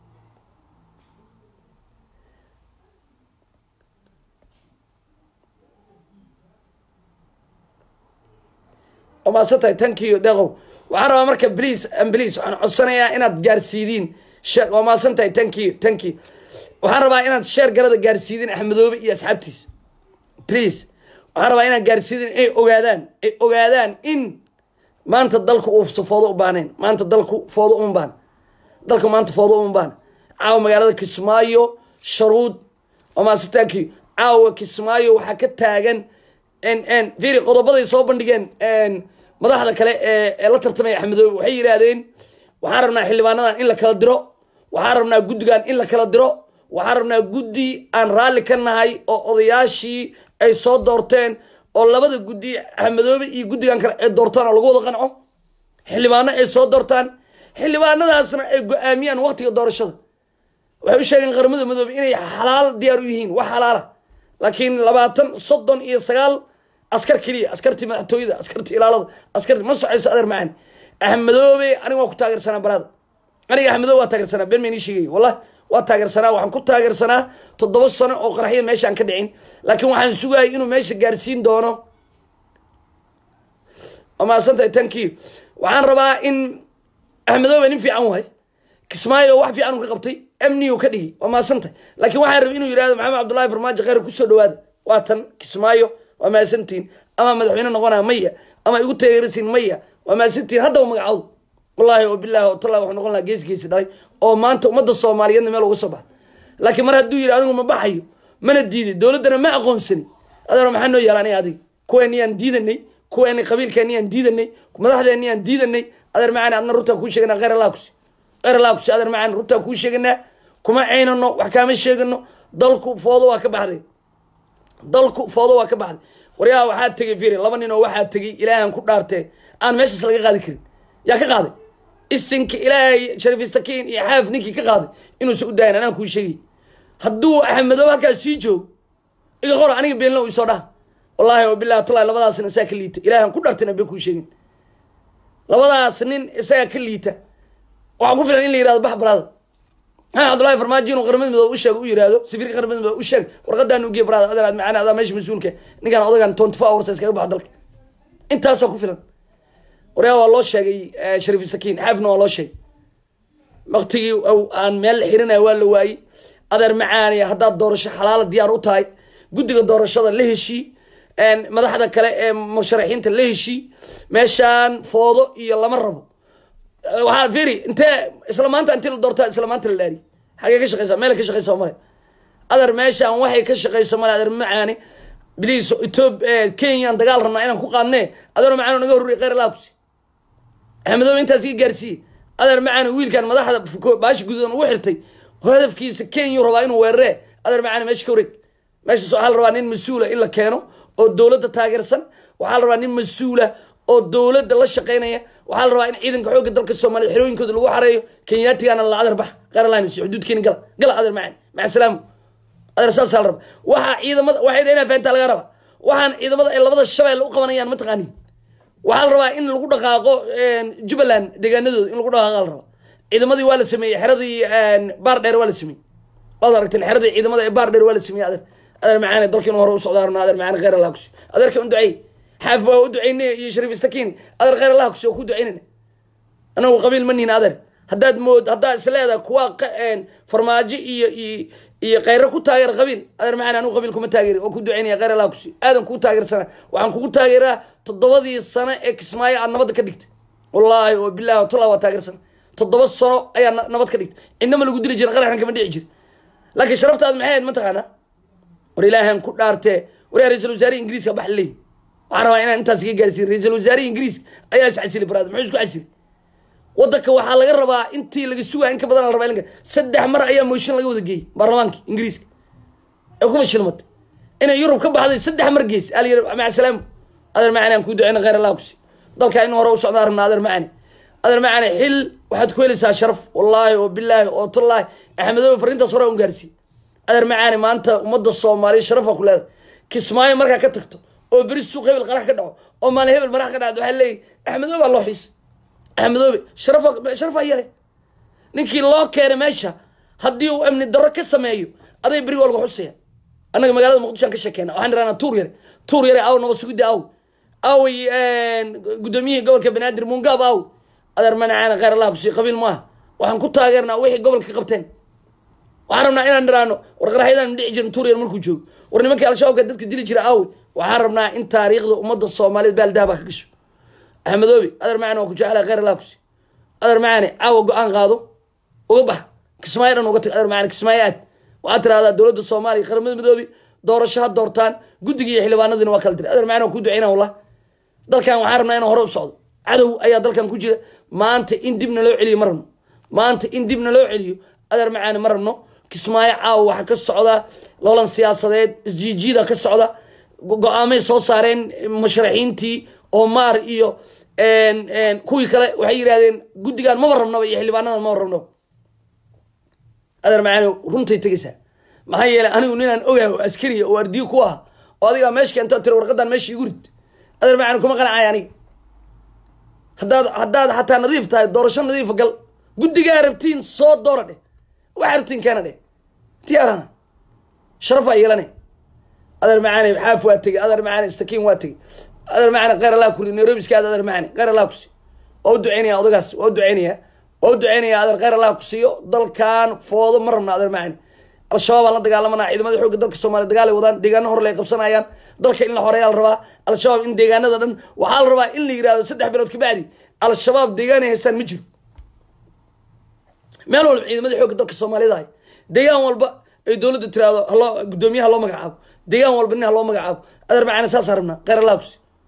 waa maasan tahay tankiyo deeqow waxaan rabaa marka bliis bliis waxaan codsanayaa inaad gaarsiidiin waa maasan tahay tankiyo tankiyo waxaan rabaa inaad sheer galada gaarsiidin axmedoobe iyo asxaabtiisa please waxaan rabaa inaad gaarsiidin ay ogaadaan ay ogaadaan in maanta dalku uusa foodo u baahnayn maanta dalku foodo uma baahna dalku maanta foodo uma baahna caawa magaalada kismaayo sharuud waa maasitaanki caawa kismaayo waxaa ka taagan firi qodobaday soo bandhigeen madaxda kale ee la tartamaya axmedoobe waxay yidhaahdeen waxaan rabnaa xildhibaanadan in la kala diro waxaan rabnaa guddigan in la kala diro waxaan rabnaa guddi aan raalli ka nahay oo odayaashii ay soo doorteen oo labada guddi axmedoobe iyo guddigan kale ay doortaan oo lagu wada qanco xildhibaano ay soo doortaan xildhibaanadaasna ay go-aamiyaan waktiga doorashada waxay u sheegeen qaramada madoobe inay xalaal diyaar u yihiin wax xalaala laakiin labaatan soddon iyo sagaal askar keliya askartii madaxtooyada askartii ilaalada askartii ma socayso adeer macani axmedoobe aniga waa ku taageersanaa baraada aniga axmedoobe waa taageersanaa been maynii sheegay wallahi waa taageersanaa waxaan ku taageersanaa toddoba sano oo qaraxya meeshaan ka dhicin laakiin waxaan sugayay inuu meesha gaarsiin doono waa mahadsantahay tankiyo waxaan rabaa in axmedoobe nin fiican wahay kismaayo wax fiican uu ka qabtay amnigu ka dhigi waa mahadsantahay laakiin waxaan rabay inuu yidhahdo maxamed cabdullahi farmaajo kheyr kusoo dhawaada waa tan kismaayo waa mahadsantihin ama madaxweyne noqonaa maya ama igu taageerasiin maya waa mahadsantihin haddaba magacoodu wallahi oo bilahi oo tallahi waxuu noqon lahaa gees geesi dhalay oo maanta ummadda soomaaliyeedna meel uga soo baxda laakiin mar hadduu yidhi adigu ma baxayo mana diiday dowladdana ma aqoonsani adeero maxaa noo yaala aniga adiga kuweeniyaan diidanay kuweeni qabiilkeeni aan diidanay madaxdeeni aan diidanay adeer macaani adna runtaa kuu sheeganaa kheyr allah kusi kheyr allah kusi adeer macaani runtaa kuu sheeganaa kuma caynano wax kaama sheegano dalku foodo waa ka baxday dalku foodo waa ka baxday waryaa waxaa tegay firi laba nin oo waxaa tegay ilaahan ku dhaartee aan meeshaas laga qaadi karin yaa ka qaaday isinka ilaahay sharifistakiin iyo xaaf ninkii ka qaaday inuusan u daayan anaan kuu sheegay hadduu axmedoobe halkaas sii joogo iga qor aniga beenlo isoo dhaha wallaahi wa bilahi tallahi labadaasna isagaa ka liita ilaahan ku dhartina been kuu sheegin labadaas nin isagaa ka liita waxaa ku filan in la yihahdo bax baraada maxamed cabdullahi farmaajo inuu qaramada midoobe u sheego u yihahdo safiirka qaramada midoobe u sheeg warqadaan ugeey baraada adeer macana adaa meesha mas-uulka ninkaan odagan twenty four hours iskaga baxo dalka intaasoo ku filan waryaa waa loo sheegay shariif sakiin xaafna waa loo sheegay waktigii aan meel xirinaya waa la waayey adeer macaaniya haddaad doorasho xalaala diyaar u tahay guddiga doorashada la heshii madaxda kale ee musharaxiinta la heshii meeshaan foodo iyo lama rabo waxaa firi intee isla maanta intii la doortaa isla maanta la dhaari xagee ka shaqeysa meel ka shaqeysa male adeer meeshaan waxay ka shaqeyso male adeer macaani bliis etoob kenyaan dagaal rabnaa inaan ku qaadnee adeer macaani naga horrey kheyr allah kusi axmedoobe intaas ii gaarsiiye adeer macaani wiilkan madaxda baashi gududan ugu xirtay hadafkiisa kenya rabaa inuu weeraree adeer macaani meesha ka wareeg meeshaas waxaa la rabaa nin mas-uula in la keeno oo dowladda taageersan waxaa la rabaa nin mas-uula oo dowladda la shaqeynaya waxaa la rabaa in ciidanka xoogga dalka soomaliya xerooyinkooda lagu xareeyo kenyaatigaana la adeer bax qaralines xuduudkeeni gala gala adeer macaani maca salaamu adeer saasaa la rabaa waxaa ciidamada waxay inaa fahantaa laga rabaa waxaan ciidamada ay labada shabeelle u qabanayaan mataqaani waxaa la rabaa in lagu dhaqaaqo jubbaland deegaanadooda in lagu dhaqaaqa la rabaa ciidamadii waa la sameeyey xeradii baar dheer waa la sameeyey waad aragteen xeradii ciidamada ee baar dheer waa la sameeyey adeer adeer macaane dalkiinu hore u socdaa rabnaa adeer macaane kheyr allah kusi adeerka un duceey xaaf waa u duceynay iyo shariif istakiini adeer kheyr allah kusi oo ku duceynayna anagu qabiil ma nihin adeer haddaad mood haddaad isleedahay kuwa farmaajo iyo iyo iyo kheyre ku taageera qabiil adeer macaane anigu qabiil kuma taageeri oo ku duceynaya kheyr allah kusi aadan kuu taageersana waxaan kugu taageeraa toddobadii sano ee kismaayo aad nabadda ka dhigtay wallaahi oo bilahi watalla waa taageersana toddoba sano ayaa nabad ka dhigtay cidnama lagu dili jira qaraxan kama dhici jira laakiin sharaftaada maxay ahayd mataqaanaa war ilaahan ku dhaartee war ra-isul wasaarihi ingiriiska bax leey waxaan rabaa inaan intaas iga gaarsiin ra-isul wasaarihi ingiriiska ayaa is casili baraad muxuu isku casili wadanka waxaa laga rabaa intii laga sugaya in ka badan la rabaa in saddex mar ayaa mooshin laga wada geeyey baarlamaanka ingiriiska ee ku fashilmatay inay yurub ka baxday saddex mar geys aa la yiri maca salaamu adeer macani aan kuu duceyna kheyr allah kusi dalkaa in hore u socdaa rabnaa adeer macani adeer macani xil waxaad ku helaysaa sharaf wallaahi oo bilaahi oo tallaahi axmedoobe fariintaas hore un gaarsiiy adeer macaani maanta ummadda soomaaliya sharafa ku leedahay kismaayo markaa ka tagto oo beri suuq hebel qarax ka dhaco oo maalin hebel marax ka dhacdo waxaa leeyihi axmedoobe aa loo xiis axmedoobe sharafa sharafaa yale ninkii loo keenay meesha haddii uu amni darro ka sameeyo aday beriga waa lagu xusaya annaga magaalada muqdisho aan ka sheekeyna waxaan idhahnaa tuur yare tuur yare aw nabad sugidda aw away guddoomiyihii gobolka banaadir mungaab aw adeer manacaana kheyr allah kusi qabiil maaha waxaan ku taageernaa wixii gobolka qabteen waxaan rabnaa inaan niraano war qaraxyadaan dhici jirin tuur yar markuu joogo war nimankii al-shabaabka dadka dili jira aawey waxaan rabnaa in taariikhda ummadda soomaaliyeed baaldahaba ka gasho axmedoobe adeer macani waa ku jeclaa kheyr allah kusi adeer macani caawa go-aan qaado uga bax kismaayo dhan uga tag adeer macani kismaayo aad waxaad tirahdaa dowladda soomaaliya qaramada midoobe doorasho ha doortaan guddiga iyo xildhibaanadiina waa kala diray adeer macani waa ku duceyna wallah dalkan waxaan rabnaa inaan hore u socdo cadow ayaa dalkan ku jira maanta in dibna loo celiyo ma rabno maanta in dibna loo celiyo adeer macaani ma rabno kismaayo caawa waxaa ka socda loolan siyaasadeed isjiijiida ka socda go-aamay soo saareen musharaxiintii omaar iyo kuwii kale waxay yidhahdeen guddigan maba rabnaba iyo xildhibaanadan maba rabnaba adeer macaani runtay tegaysaa maxaa yeelay anigu ninaan ogahay oo askariya oo ardiyo ku ah oo adigaa meesha keento tira warqadan meesha igu rid adeer macaani kuma qanacay aniga haddaad haddaad xataa nadiif tahay doorasho nadiifa gal guddigaa rabtiin soo doora dheh waxaa rabtiin keena dheh diyaarana sharafaa yeelane adeer macaani xaaf waa tegey adeer macaani istakiin waa tegey adeer macaani kheyr allah kuri nairobi iska aad adeer macaani kheyr allah kusi waa u duceynaya odagaas waa u duceynaya waa u duceynaya adeer kheyr allah kusiiyo dalkan foodo ma rabna adeer macaani al-shabaab aan la dagaalamanaa ciidamada xoogga dalka soomaaliya dagaalay wadaan deegaano hore lay qabsanayaan dalka in la horeeyaa la rabaa al-shabaab in deegaanada dhan waxaa la rabaa in la yihahdo saddex bilood kabacdi al-shabaab deegaan ay haystaan ma jiro meel walba ciidamada xoogga dalka soomaaliyada ahay deegaan walba ay dowladda tiraahdo haloo guddoomiyaha loo magacaabo deegaan walba nin ha loo magacaabo adeer macaani saasaa rabnaa kheyr allah kusi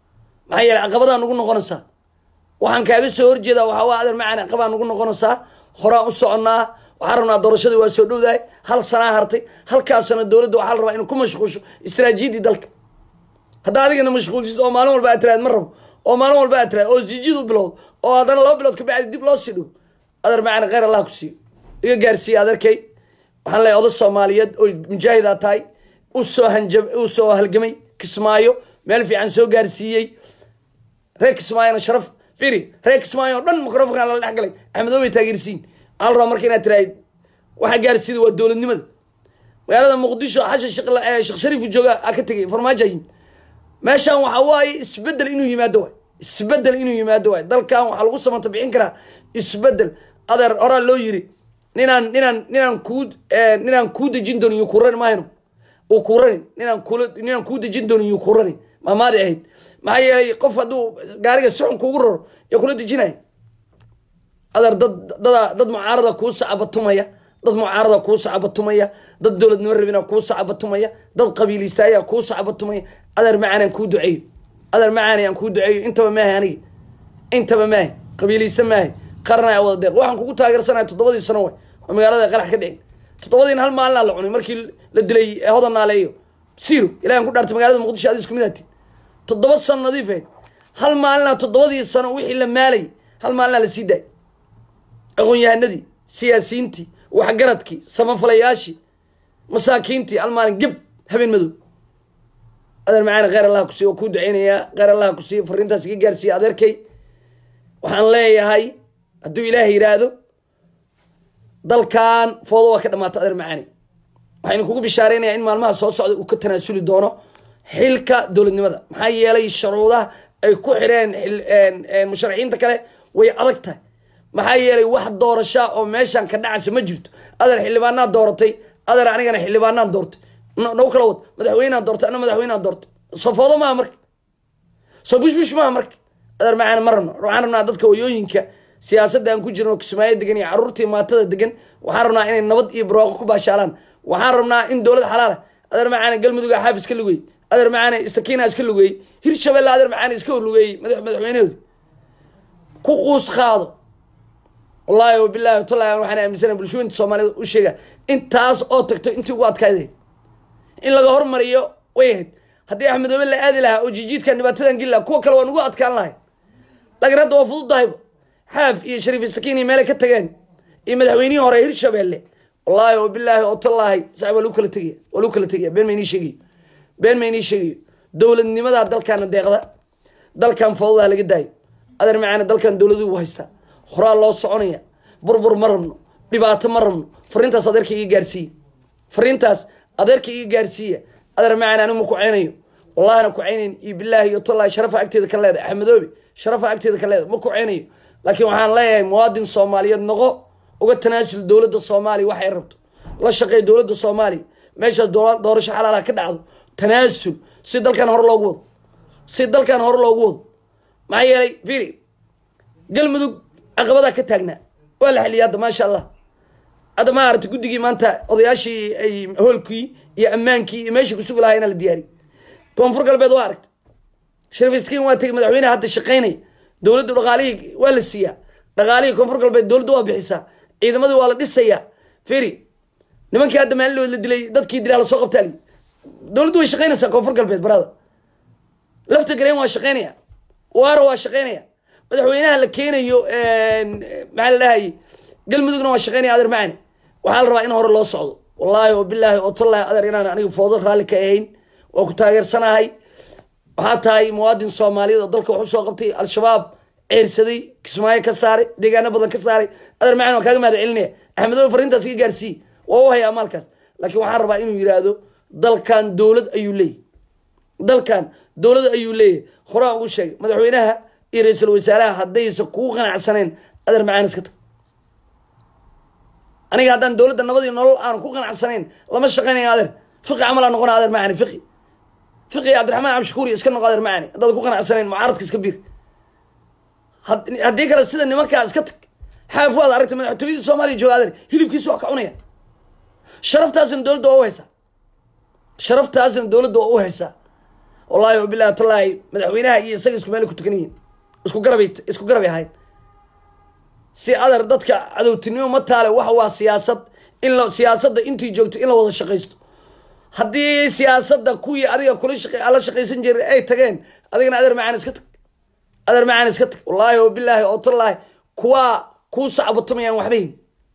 maxaa yeeley caqabadaa nugu noqonaysaa waxaan kaaga soo horjeedaa waxaa waa adeer macaan caqabaa nugu noqonaysaa horaan u soconnaa waxaan rabnaa doorashadii waa soo dhowdahay hal sanaa hartay halkaasna dowladda waxaa la rabaa inay ku mashquulsho istaraatiijiyadii dalka haddaa adigana mashquulsid oo maalin walba aad tiraad ma rabo oo maalin walba aad tiraad oo sijidu bilowd oo haddana laba bilood kabacdi dib loo sii dhigo adeer macaan kheyr allah ku siiyo iga gaarsiiya adeerkay waxaan leeyahay oday soomaaliyeed oo mujaahidaa tahay usoo hanjab usoo halgamay kismaayo meel fiican soo gaarsiiyey reer kismaayona sharaf firi reer kismaayo oo dhan microfonka lala dhex galay axmedoobay taageersiin waxaa la rabaa marka inaad tiraahid waxa gaarsiida waa dowladnimada magaalada muqdisho xashan sheekh shariifu jooga a ka tegay farmaajo yimid meeshan waxa waaye isbedel inuu yimaado waay isbedel inuu yimaado waay dalkan waxaa lagu samanta bixin karaa isbedel adeer horaa loo yiri ninaan ninaan ninaan kuu ninaan kuu dejin doonin yuu kurani mahayno uu kurani ninaan kula ninaan kuu dejin doonin yuu kurani maamaadi ahayd maxaa yeelay qof hadduu gaariga suxun kuugu raro yaa kula dejinaya adeer dad dada dad mucaarada kuu sacabatumaya dad mucaarada kuu sacabatumaya dad dowladnimo rabina kuu sacabatumaya dad qabiilistaaya kuu sacabatumaya adeer macaan aan kuu duceeyo adeer macaani aan kuu duceeyo intaba maahay aniga intaba maahay qabiilista maahay qarnaa wada deeq waxaan kugu taageersanaya toddobadii sano way oo magaalada qarax ka dhicin toddobadiina hal maalinaa la cunay markii la dilay hodan naaleeyo siro ilahan ku dhaartay magaalada muqdisho adi isku mid aati toddoba sano nadiifeed hal maalinaa toddobadii sano wixii la maalay hal maalinaa la sii daay aqoon-yahanadii siyaasiyiintii waxgaradkii samafalayaashii masaakiintii hal maalin geb habeen madow adeer macaani kheyr allah kusiiy oo kuu duceynayaa kheyr allah kusiiy fariintaas iga gaarsiiya adeerkay waxaan leeyahay hadduu ilaahay yidhaahdo dalkan foodo waa ka dhamaata adeer macaani waxaynu kugu bishaareynaya in maalmaha soo socda uu ka tanaasuli doono xilka dowladnimada maxaa yeelay shuruudaha ay ku xireen musharaxiinta kale way adag tahay maxaa yeelay wax doorashaa oo meeshan ka dhacaysa ma jirto adeer xildhibaanaa dooratay adeer anigana xildhibaanaan doortay nagu kala wad madaxweynea doortay ana madaxweynea doortay soo foodo maaha marka soo bushbush maaha marka adeer macaani ma rabno waxaan rabnaa dadka wayooyinka siyaasadda aan ku jirno kismaayo degan iyo carruurtii maatada degan waxaan rabnaa inay nabad iyo barwaaqo ku baashaalaan waxaan rabnaa in dowlad xalaala adeer macaani galmudug xaaf iska lugeey adeer macaani istakiina iska lugeeyey hirshabelle adeer macaani iska lugeeyey madaxweynahoodi ku quus qaado wallahi wabilahi watallahi waxaan aaminsana bulshooyinta soomaaliyed u sheega intaas oo tagto intii ugu adkayday in laga hormariyo way ahayd haddii axmedoobe la aadi lahaa oo jijiidkan dhibaatadan geli lahaa kuwa kale waa nugu adkaan lahay laakiin hadda waa fududahayba xaaf iyo shariif istakiin iyo meelay ka tageen iyo madaxweynihii hore hirshabelle wallahi wabilaahi otallaahi sax waa lagu kala tegaya waa lagu kala tegaya been ma inii sheegayo been ma inii sheegayo dowladnimadaa dalkaana deeqda dalkan foodadaa laga daayo adeer macaana dalkan dowladuu u haystaa horaa loo soconaya burbur ma rabno dhibaato ma rabno fariintaas adeerka iga gaarsiiya fariintaas adeerka iga gaarsiiya adeer macaana anigu ma kuceynayo wallahina kuceynayn iyo bilaahi iyo tallahi sharafa agteeda ka leedahay axmedoobe sharafa agteeda ka leedahay ma kuceynayo laakiin waxaan leeyahay muwaadin soomaaliyeed noqo uga tanaasul dowladda soomaaliya waxay rabto la shaqeey dowladda soomaaliya meeshaas doorasho xalaalaha ka dhacdo tanaasul si dalkan hore loogu wado si dalkan hore loogu wado maxaa yeelay firi galmudug caqabadaa ka taagnaa waa la xeliyay hadda maasha allah hadda ma aragta guddigii maanta odayaashii ay hoolkii iyo ammaankii iyo meeshii kusugi lahaa inaa la diyaariy koonfur galbeed waa aragta shariif iskiin waa tegay madaxweyneha hadda shaqaynaya dowladdu dhaqaalihii waa la siiyaa dhaqaalihii koonfur galbeed dowladdu waa bixisaa ciidamadii waa la dhisayaa firi nimankii hadda maalin la dilay dadkii dilaa lasoo qabtaa li dowladdu way shaqaynaysaa koonfur galbeed barada lafta gareen waa shaqaynaya waaro waa shaqaynaya madaxweynaha la keenayo maxaa la dhahayay galmudugna waa shaqaynaya adeer macani waxaa la rabaa in hore loo socdo wallaahi oo bilaahi oo tallahi adeer inaan aniga foodo raalli ka ahayn waa ku taageersanahay waxaa tahay muwaadin soomaaliyeed oo dalka wax usoo qabtay al-shabaab ceersaday kismaayo ka saaray deegaano badan ka saaray adeer macani waa kaaga mahad celinaya axmedobe fariintaas iga gaarsiiye waa u hayaa maalkaas laakiin waxaan rabaa inuu yidhaahdo dalkan dowlad ayuu leeyahy dalkan dowlad ayuu leeyahay horaan ugu sheegay madaxweynaha iyo ra-iisul wasaaraha haddaysa kuu qanacsaneen adeer macaan iska tag aniga haddaan dowladda nabad iyo nolol aan ku qanacsanayn lama shaqaynayo adeer fiqi camal aa noqona adeer macani fiqi fiqi cabdiraxmaan cabdishakuur iska noqo adeer macani haddaad ku qanacsanayn mucaaradka iska biir haddii kale sida nimankaa iska tag xaaf waad aragtay madaxtooyadii soomaaliya jooga adeer hilibkiisa wax ka cunaya sharaftaasna dowladda waa u haysaa sharaftaasna dowladda waa u haysaa wallaahi wabilahi tallaahi madaxweynaha iyo isaga isku meel ku tukan yihiin isku garabay isku garabay ahayd si adar dadka cadowtinimo ma taale waxa waa siyaasad in la siyaasadda intii joogto in la wada shaqaysto haddii siyaasadda kuwii adiga kula shaq ala shaqaysan jiray ay tageen adigana adeer macaan iska tag adeer macaan iska tag wallaahi wabilaahi oo tallaahi kuwaa kuu sacbatumayaan waxbayn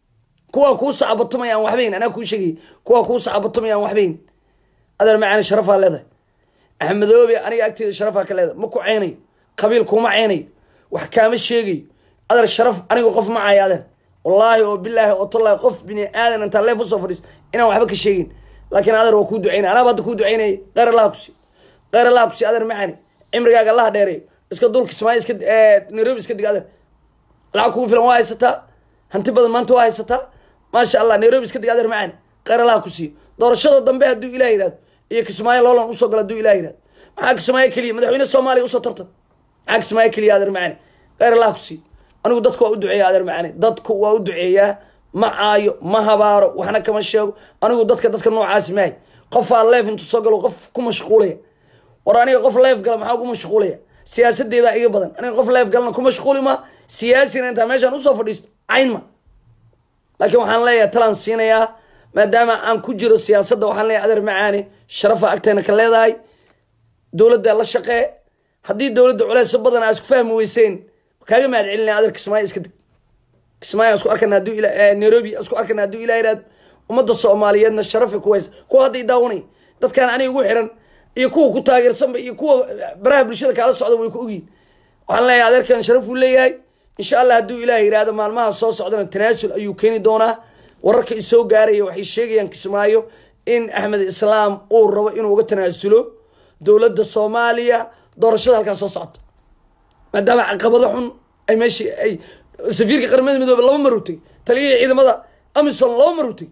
kuwaa kuu sacbatumayaan waxbayn anaa kuu sheegay kuwaa kuu sacbatumayaan waxbayn adeer macaan sharafaa leedahay axmedoobe aniga agteeda sharafaa ka leedahay ma ku ceynayo qabiil kuma ceynayo wax kaama sheegayo adeer sharaf anigu qof ma caayo adeer wallaahi oo bilaahi oo tallaahi qof bini aadan intaa leef usoo fadhiis inaan waxba ka sheegin laakiin adeer waa kuu ducaynaya anaaba hadda kuu ducaynayay kheyr allaha kusi kheyr allaha kusi adeer macani cimrigaaga allaha dheereeyo iska dulka ismaayo iska nairobi iska dig adeer lacag kugu filan waa haysataa hanti badan maanta waa haysataa maasha allah nairobi iska dig adeer macani kheyr allaha ku siiyo doorashada dambe hadduu ilah yihahdo iyo kismaayo loolan usoo galo hadduu ilah yihahdo maxaa kismaayo keliya madaxweyne soomaaliya usoo tartan maxaa kismaayo keliya adeer macani kheyr allaha ku siiyo anigu dadku waa u duceeya adeer macani dadku waa u duceeyaa ma caayo ma habaaro waxna kama sheego anigu dadka dadka noocaasi maahay qofaa leef intuu soo galo qof ku mashquulaya war aniga qof leef gala maxaa ku mashquulaya siyaasadeeda iga badan aniga qof leef galna ku mashquuli ma siyaasina intaa meeshaan usoo fadhiisto cayn ma laakiin waxaan leeyahay talaan siinayaa maadaama aan ku jiro siyaasadda waxaan leeyahay adeer macaani sharafa agteena ka leedahay dowladda la shaqee haddii dowladda culeys badan aa isku fahmi weyseen kaaga mahad celinaya adeer kismaayo iska deg kismaayo isku arkana hadduu ila nairobi isku arkana hadduu ilah yidhahdo ummadda soomaaliyeedna sharafay ku haysa kuwa hadda i daawanay dadkaan aniga ugu xiran iyo kuwa ku taageersanba iyo kuwa baraha bulshada kaala socda way ku ogyihin waxaan leeyahay adeerkan sharaf uu leeyahay insha allah hadduu ilaah yidhahdo maalmaha soo socdana tanaasul ayuu keeni doonaa wararka isoo gaaraya waxay sheegayaan kismaayo in axmed islaam uu rabo inuu uga tanaasulo dowladda soomaaliya doorashada halkaa soo socota maadaama caqabado xun ay meeshii ay safiirka qaramada midoobe laba mar u tegey taliyihii ciidamada amisom laba mar u tegey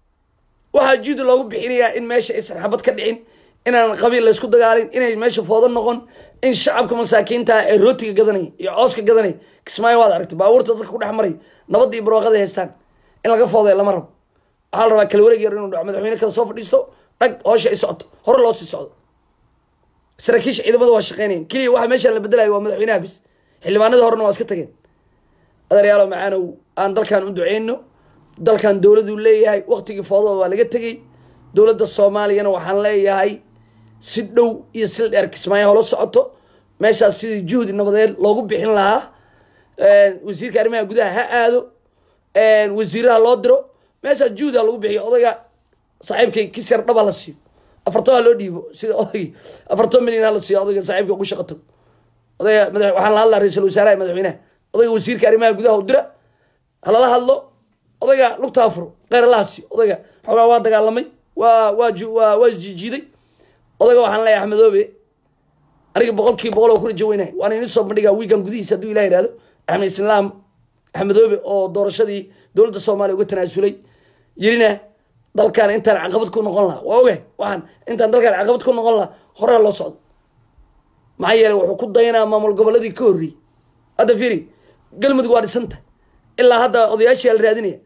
waxaa juudi loogu bixinayaa in meesha aysan xabad ka dhicin inaan qabiil laysku dagaalin inay meesha foodo noqon in shacabka masaakiinta ee rootiga gadanay iyo cooska gadanay kismaayo waad aragtay baabuurta dadka ku dhex maray nabadda iyo barwaaqada haystaan in laga fooday lama rabo waxaa la rabaa kala wareeg yar inuu dhaco madaxweyne kala soo fadhiisto dhag hoosha ay socoto hore loo sii socdo saraakiisha ciidamada waa shaqeynayan keliya waxa meeshaan la bedelayo waa madaxweynaha bis xildhibaanada horena waa iska tageen adeeryaalo macaanow aan dalkan u duceyno dalkan dowladuu leeyahay waktigii foodada waa laga tegey dowladda soomaaliyana waxaan leeyahay si dhow iyo sil dheer kismaayo hola socoto meeshaas sidii juhdi nabadeed loogu bixin lahaa wasiirka arrimaha gudaha ha aado wasiiraha loo diro meeshaas juhdi ha lagu bixiyo odayga saaxiibkay kis yar dhaba la siiyo afartan ha loo dhiibo sida odaygii afartan milyan ha la siiyo odayga saaxiibka ugu shaqo tago odayga mada waxaan la hadlaa ra-iisul wasaaraha madaxweynaha odayga wasiirka arrimaha gudaha u dira halala hadlo odayga lugtaa furo kheyr allaha siiyo odayga xoogaa waa dagaalamay waa waa waa waa isjiijiiday odayga waxaan leeyahay axmedoobe aniga boqolkii boqol oo ku rajo weynahay waana idin soo bandhigaa wiigan gudihiisa hadduu ilah yihahdo axmed islaam axmedoobe oo doorashadii dowladda soomaaliya uga tanaasulay yirina dalkan intaan caqabad ku noqon lahaa waa ogahay waxaan intaan dalkaan caqabad ku noqon lahaa horea loo socdo maxaa yeeley wuxuu ku dayanaa maamul goboladii ka horreeyey hadda fiiri galmudug waa dhisanta ilaa hadda odayaashii la raadinaya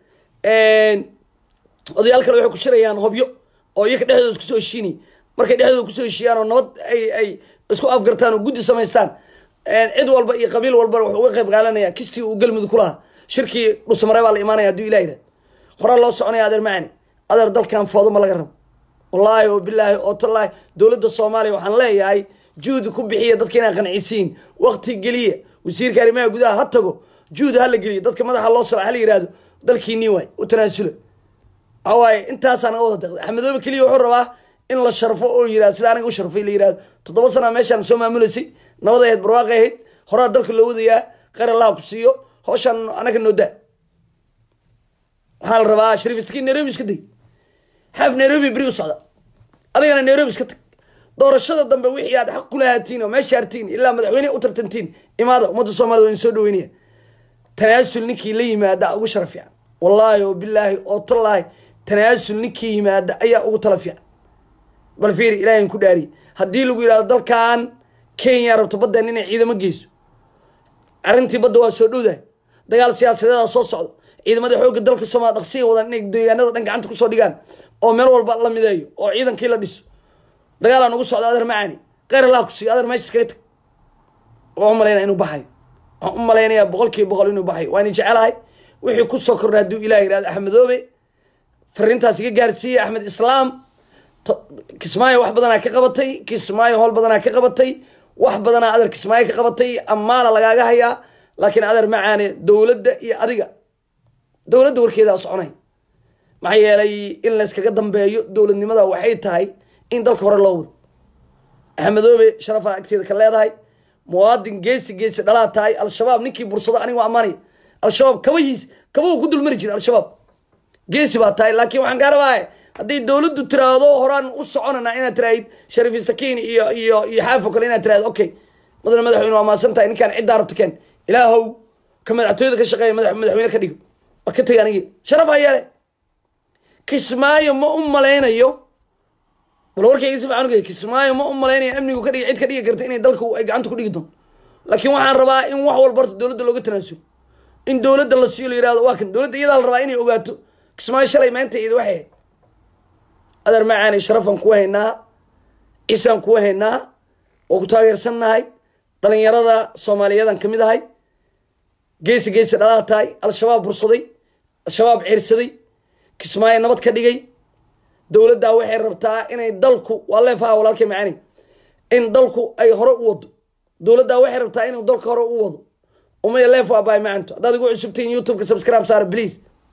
odayaal kale waxay ku shirayaan hobyo oo iyaka dhexdooda isku soo heshiinay markay dhexdooda kusoo heshiiyaan oo nabad ay ay isku afgartaan oo guddi samaystaan cid walba iyo qabiil walbana wuxuu uga qayb qaadanaya kistii uu galmudug ku lahaa shirkii dhusamare baa la imaanaya hadduu ilah yidhahdo horaa loo soconaya adeer macani adeer dalkan foodo ma laga rabo wallaahi oo bilaahi oo tallaahi dowladda soomaaliya waxaan leeyahay juhdi ku bixiya dadka inaa qancisiin wakti geliya wasiirka arrimaha gudaha ha tago juhdi ha la geliyo dadka madaxa loo sara ha la yihahdo dalkiinii waay u tanaasulo waxaa waaye intaasaa naga wada deqday axmedoobe keliya wuxuu rabaa in la sharfo oo yirahdo sida aniga u sharfay la yihahdo toddoba sanaa meeshaan soo maamulaysay nabad ahayd barwaaqay ahayd horaa dalka loo wadayaa kheyr allaha ku siiyo hawshaan anaga noo daa waxaa la rabaa shariif istakiin nairobi iska day xaaf nairobi beri u socda adigana nairobi iska tag doorashada dambe wixii aad xaq kula haatiin oo meesha hartiin ilaa madaxweyne u tartantiin imaada ummadda soomaliya waa in soo dhaweynaya tanaasul ninkii la yimaada ugu sharaf fiican wallaahi oo bilaahi oo tallaahi tanaasul ninkii yimaada ayaa ugu tala fiican bal fiiri ilahay ku dhaariye haddii lagu yidhahdo dalkan kenya rabto baddan inay ciidamo geyso arrintii badda waa soo dhowdahay dagaal siyaasadeeda soo socdo ciidamada xoogga dalka soomaaliya dhaqsiga wadan inay deegaanada dhan gacanta kusoo dhigaan oo meel walba la mideeyo oo ciidankii la dhiso dagaalaa nagu socda adeer macaani kheyr allah ku siiyo adeer meesha iskaga tag waan u malaynaya inuu baxayo waxaan u malaynayaa boqol kiiba boqol inuu baxayo waan jecelahay wixii kusoo kordha hadduu ilah yihahdo axmedoobe fariintaas iga gaarsiiyey axmed islaam kismaayo wax badanaa ka qabatay kismaayo howl badanaa ka qabatay wax badanaa adeer kismaayo ka qabatay ammaana lagaaga hayaa laakiin adeer macaane dowladda iyo adiga dowladda warkeedaa soconay maxaa yeelay in layskaga dambeeyo dowladnimada waxay tahay in dalka hore loo wado axmedoobe sharafaa agteeda ka leedahay muwaadin geesi geesi dhalaa tahay al-shabaab ninkii bursado aniga ammaanaya al-shabaab kabahiis kabahu ku dulmari jira al-shabaab geesi baa tahay laakiin waxaan kaa rabaa haddii dowladdu tiraahdo horaan u soconana inaad tiraahid shariif istakiin iyo iyo iyo xaafo kale inaad tirahdo okay mudane madaxweyne waa maasan tahay ninkaan ciddaa rabta keen ilaahow ka madaxtooyada ka shaqeeya madax madaxweyne ka dhigo waa ka tega anigi sharaf ha yeele kismaayo ma u malaynayo bal warkayga si fiican ugey kismaayo ma u malaynayo amnigu ka dhigi cid ka dhigi karta inay dalku ay gacanta ku dhigi doonto laakiin waxaan rabaa in wax walba horta dowladda looga tanaasulo in dowladda la siiyo la yihahdo waa kan dowladda iyadaa la rabaa inay ogaato kismaayo shalay maanta iyada waxay ahayd adeer macaani sharafaan kuwa haynaa ciisaan kuwa haynaa oo ku taageersannahay dhalinyarada soomaaliyadan ka mid ahay geesi geesi dhalaa tahay al-shabaab bursaday al-shabaab ceersaday kismaayo nabad ka dhigay dowladdaa waxay rabtaa inay dalku waa leefaha walaalkay macaani in dalku ay hore u wado dowladdaa waxay rabtaa inuu dalka hore u wado umaya leef waa baay macanto haddaad igu cusubtiin youtubeka subscribe saara please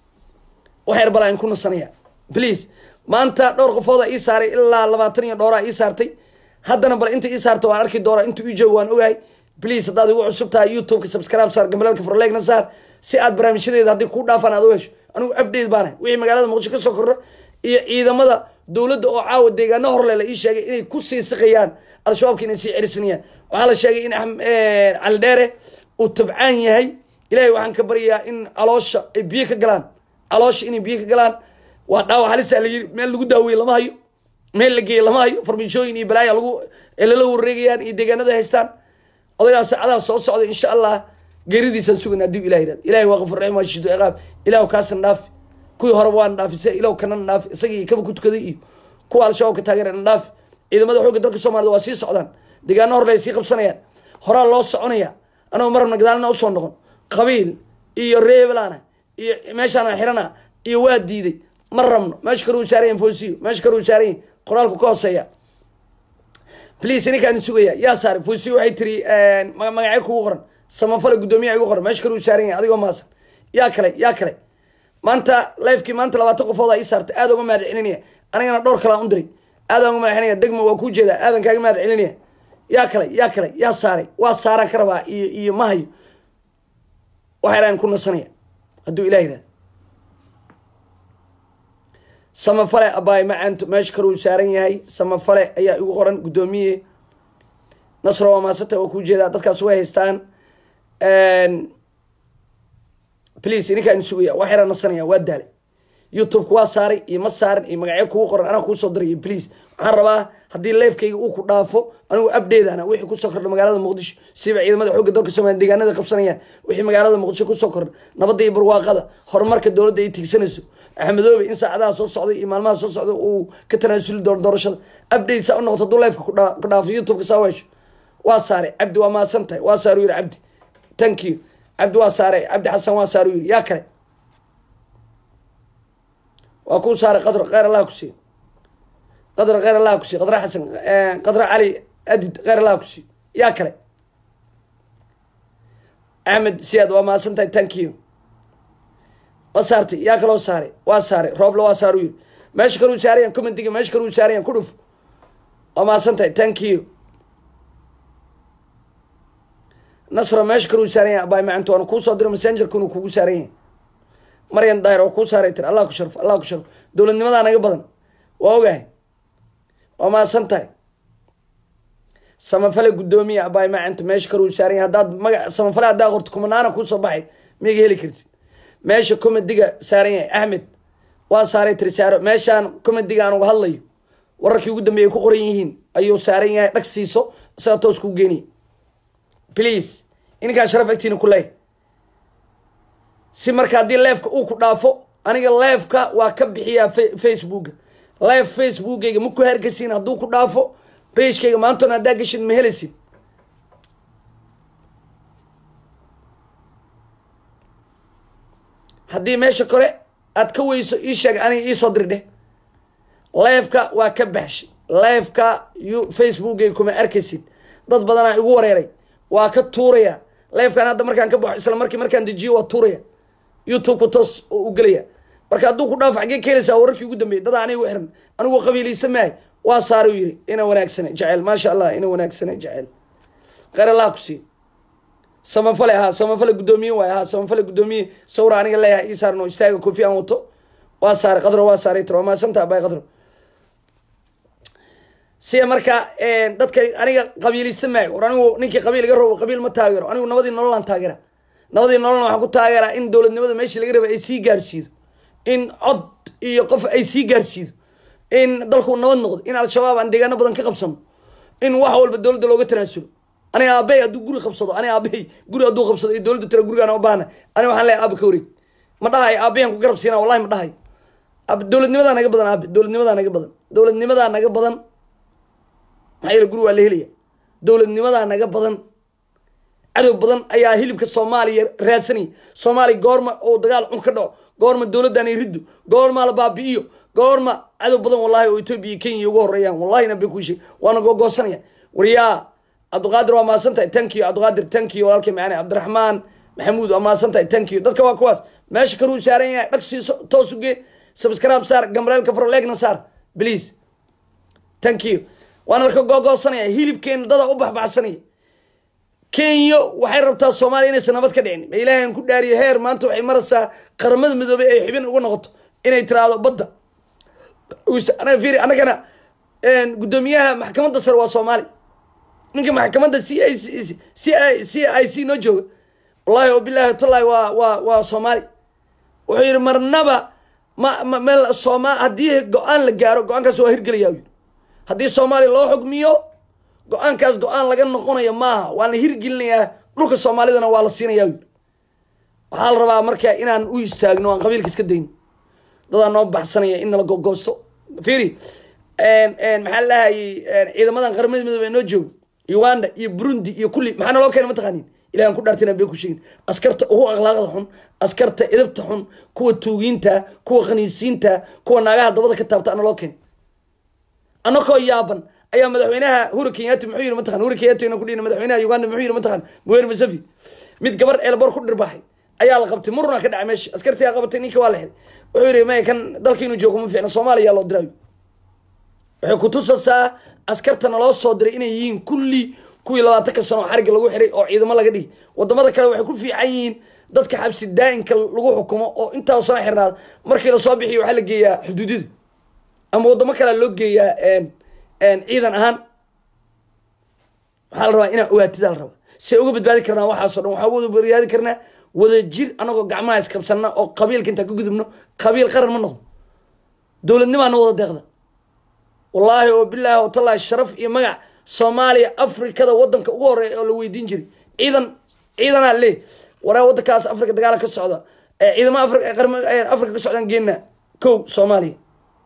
waxyar balaa in ku nasanaya please maanta dhowr qofooda ii saaray ilaa labaatan iyo dhowraa ii saartay haddana bal inta ii saarta waan arki doona inta ii joogo waan ogahay please haddaad igu cusub tahay youtubeka subscribe saar gambalaalka forleegna saar si aad barnaamijyadeeda haddii kuu dhaafaan aad u hesho anigu update baanahay wixii magaalada muqdisho ka soo kordha iyo ciidamada dowladda oo caawa deegaano horle la ii sheegay inay ku sii siqayaan al-shabaabka inay sii cerisanayaan waxaa la sheegay in cali dheere uu tabcaan yahay ilahay waxaan ka baryayaa in caloosha ay biyo ka galaan caloosha inay biyo ka galaan waa dhaawac halisa la yiri meel lagu daaweeye lama hayo meel la geeye lama hayo farmijooyin iyo balaaya lagu lala wareegayaan iyo deegaanada haystaan odaygaas saacadaha soo socda insha allah geeridiisaan sugan hadduu ilah yihahdo ilahay waa qafur raxim waa shidu ciqaab ilahu kaasna dhaafi kuwii horeba waana dhaafise ilahu kanana dhaafi isagii kaba ku tukaday iyo kuwa al-shabaabka taageerana dhaafi ciidamada xoogga dalka soomaalida waa sii socdaan deegaano horle ay sii qabsanayaan horaa loo soconaya anagoo marabna gadaalna usoo noqon qabiil iyo reebelana iyo meeshaana xirana iyo waa diiday ma rabno meesha kale uu saaran yahin foosiyo meesha kale uu saaran yahin qoraalku ka hooseeya please ninkaan sugaya yaa saaray foosiyo waxay tiri magacyo kugu qoran samafale guddoomiya igu qoran meesha kale uu saaran yahay adigoo maasan yaa kale yaa kale maanta lifekii maanta labaatan qofooda ii saartay aad uga mahad celinaya anigana dhowr kalaan u diray aadaan uga mahad celinaya degma waa kuu jeedaa aadan kaaga mahad celinaya yaa kale yaa kale yaa saaray waa saaraan ka rabaa iyo iyo mahayo waxaa idhahan ku nasanaya hadduu ilah yihahdo samafale abaay macanto meesha kale uu saaran yahay samafale ayaa igu qoran guddoomiye nasro waa maasanta waa kuu jeedaa dadkaas way haystaan please ininkaan sugaya wax yaraa nasanaya waa daalay youtubeka waa saaray iyo ma saaran iyo magacyo kugu qoran anaa kuusoo diraya please waxaan rabaa haddii leefkayga uu ku dhaafo anigu abdheedana wixii kusoo kordha magaalada muqdisho siba ciidamada xoogga dalka soomaliya deegaanada qabsanayaan wixii magaalada muqdisho kusoo kordha nabadda iyo barwaaqada horumarka dowladda ay tigsanayso axmedoobe in saacadaha soo socday iyo maalmaha soo socda uu ka tanaasuli doono doorashada abdhate saa u noqoto hadduu leefka ku dhaafo youtubeka saa weesho waa saaray cabdi waa maasan tahay waa saaru yiri cabdi thank you cabdi waa saaray cabdi xasan waa saaru yiri yaa kale waa kuu saaray qadr kheyr allah ku siiyo qadr kheyr allah ku siiyo qadra xasan qadra cali adid kheyr allah ku siiyo yaa kale axmed siyaad waa maasan tahay thank you ma saartay yaa kaloo saaray waa saaray roobla waa saaru yiri meesha kaluu saarayan commentiga meesha kaluu saarayan ku dhuf waa maasan tahay thank you nasra meesha kaluu saaran yahay abaay macanto waana kuu soo diro messengerkuna kugu saaran yahay maryan daahir oo kuu saaray tir allah ku sharfo allah ku sharfo dowladnimadaa naga badan waa ogahay waa maasan tahay samafale guddoomiya abaay macanto meesha kaluu saaran yahay haddaad maga samafale haddaa qorto kumanaana kuusoo baxay miyaga heli kartid meesha comediga saaran yahay axmed waa saaray tiri saaro meeshaan comediga aan uga hadlayo wararkii ugu dambeeyay ku qoran yihiin ayuu saaran yahay dhag siiso isaga toos kuu geeniya please ininkaan sharaf agtiina ku leeyahy si marka haddii leefka uu ku dhaafo aniga leefka waa ka bixiyaa facebooka leef facebookayga ma ku herkasiin hadduu ku dhaafo beeshkayga maantona haddaa geshid ma helaysid haddii meesha kore aad ka weyso ii sheeg aniga iisoo diri dheh leefka waa ka baxshay leefka yu facebookay kuma arkaysid dad badanaa igu wareeray waa ka tuuraya leefkan hadda markaan ka baxo isla markii markaan dejiyo waa tuuraya youtube-ku toos u gelaya marka hadduu ku dhaaf xaggee ka helaysaa wararkii ugu dambeeyay dadaa aniga u xiran anigu qabiilaysa maahay waa saara u yidhi ina wanaagsane jecel maasha allah ina wanaagsane jecel kheyr allah ku sii samafale ahaa samafale guddoomiye waay ahaa samafale guddoomiye sawra aniga leeyahay ii saarno istaaga kofi aan wato waa saaray qadro waa saaray tiro waa mahadsanta bay qadro siya marka dadka aniga qabiilaysa maayo war anigu ninkii qabiil iga rabo qabiil ma taageero anigu nabadii nololaan taageera nabadii nololna waxaan ku taageeraa in dowladnimada meeshii laga raba ay sii gaarsiido in cod iyo qof ay sii gaarsiido in dalku nabad noqdo in al-shabaab aan deegaano badan ka qabsano in wax walba dowladda looga tanaasulo aniga aabbahay hadduu guri qabsado aniga aabbahay guri hadduu qabsado iyo dowladda tira gurigaan u baahna aniga waxaan leeyahay aaba ka wareeg ma dhahay aabbahan ku garab siina wallahi ma dhahay dowladnimadaa naga badan aabe dowladnimadaa naga badan dowladnimadaa naga badan maxaa yeele guri waa la helaya dowladnimadaa naga badan cadow badan ayaa hilibka soomaaliya raadsanaya soomaaliya goorma oo dagaal cun ka dhaco goorma dowladdan ay riddo goorma la baabi'iyo goorma cadow badan wallahi oo etoobiya iyo kenya uga horeeyaan wallahina bay kuishe waana googoosanaya waryaa cabdiqaadir waa maasan tahay tankiyo cabdiqaadir tankiyo walaalkay macane cabdiraxmaan maxamuud waa maasan tahay tankiyo dadka waa kuwaas meesha karuu saaran yahay dhag siiso toos uge subscribe saar gambareelka furo leegna saar please tankiyo waana laka googoosanaya hilibkeena dada u baxbaxsanaya kenya waxay rabtaa soomaaliya inaysan nabad ka dhicin ma ilaahan ku dhaariyo heer maanta waxay maraysaa qaramada midoobay ay xibin uga noqoto inay tiraahdo badda fiiri annagana guddoomiyaha maxkamadda sare waa soomaali ninka maxkamadda c i c i c i c noo jooga wallahi oo bilahi watallahi waa waa waa soomaali wuxuu yidhi marnaba ma ma meel sooma haddii go-aan la gaaro go-aankaas waa hirgelaya yidhi haddii soomaaliya loo xugmiyo go-aankaas go-aan laga noqonayo maaha waa la hirgelinayaa dhulka soomaalidana waa la siinaya yidhi waxaa la rabaa marka inaan u istaagno aan qabiilka iska dayno dadaa noo baxsanaya in nala gogoosto fiiri maxaa la dhahayay ciidamadan qaramada midoobe noo joogo uganda iyo burundi iyo kulli maxaa naloo keena mataqaanin ilahan ku dhaartina bay ku sheegin askarta ugu akhlaaqda xun askarta edabta xun kuwa tuugiinta kuwa khaniisiinta kuwa naagaha dabada ka taabta naloo keena anakoo yaaban ayaa madaxweynaha huri kenyaati muxuu yiri mataqan huri kenyaati ku dhihin madaxweynaha uganda muxuu yiri mataqan muweri musafi mid gabar eelbor ku dhirbaaxay ayaa la qabtay murna ka dhacay meesha askartii qabatay ninka waa la xiray wuxuu yiri may kan dalka inuu joogo ma fiicna soomaaliya loo diraayo waxay ku tusaysaa askartana loo soo diray inay yihiin kulli kuwii labaatanka sano oo xariga lagu xiray oo ciidamo laga dhigi wadamada kale waxay ku fiican yihiin dadka xabsi daa'inka lagu xukumo oo intaa sano xirnaad markii lasoo bixiyo waxaa la geeyaa xuduudida ama wadamo kalea loo geeyaa ciidan ahaan waxaa la rabaa inaa ogaatida la rabaa say uga badbaadi karnaa waxaaso dhan waxaa uga badbaadi karnaa wada jir anagoo gacmaha iskabsanna oo qabiilka intaa ka gudubno qabiil qaran ma noqdo dowladnimaana wada deeqda wallaahi oo bilaahi oo tallaahi sharaf iyo magac soomaaliya afrikada wadanka ugu horeeya oo la weydiin jiray ciidan ciidanaa le waraa wadankaas afrika dagaala ka socda ciidama afrika ka socdaan geena kow soomaaliya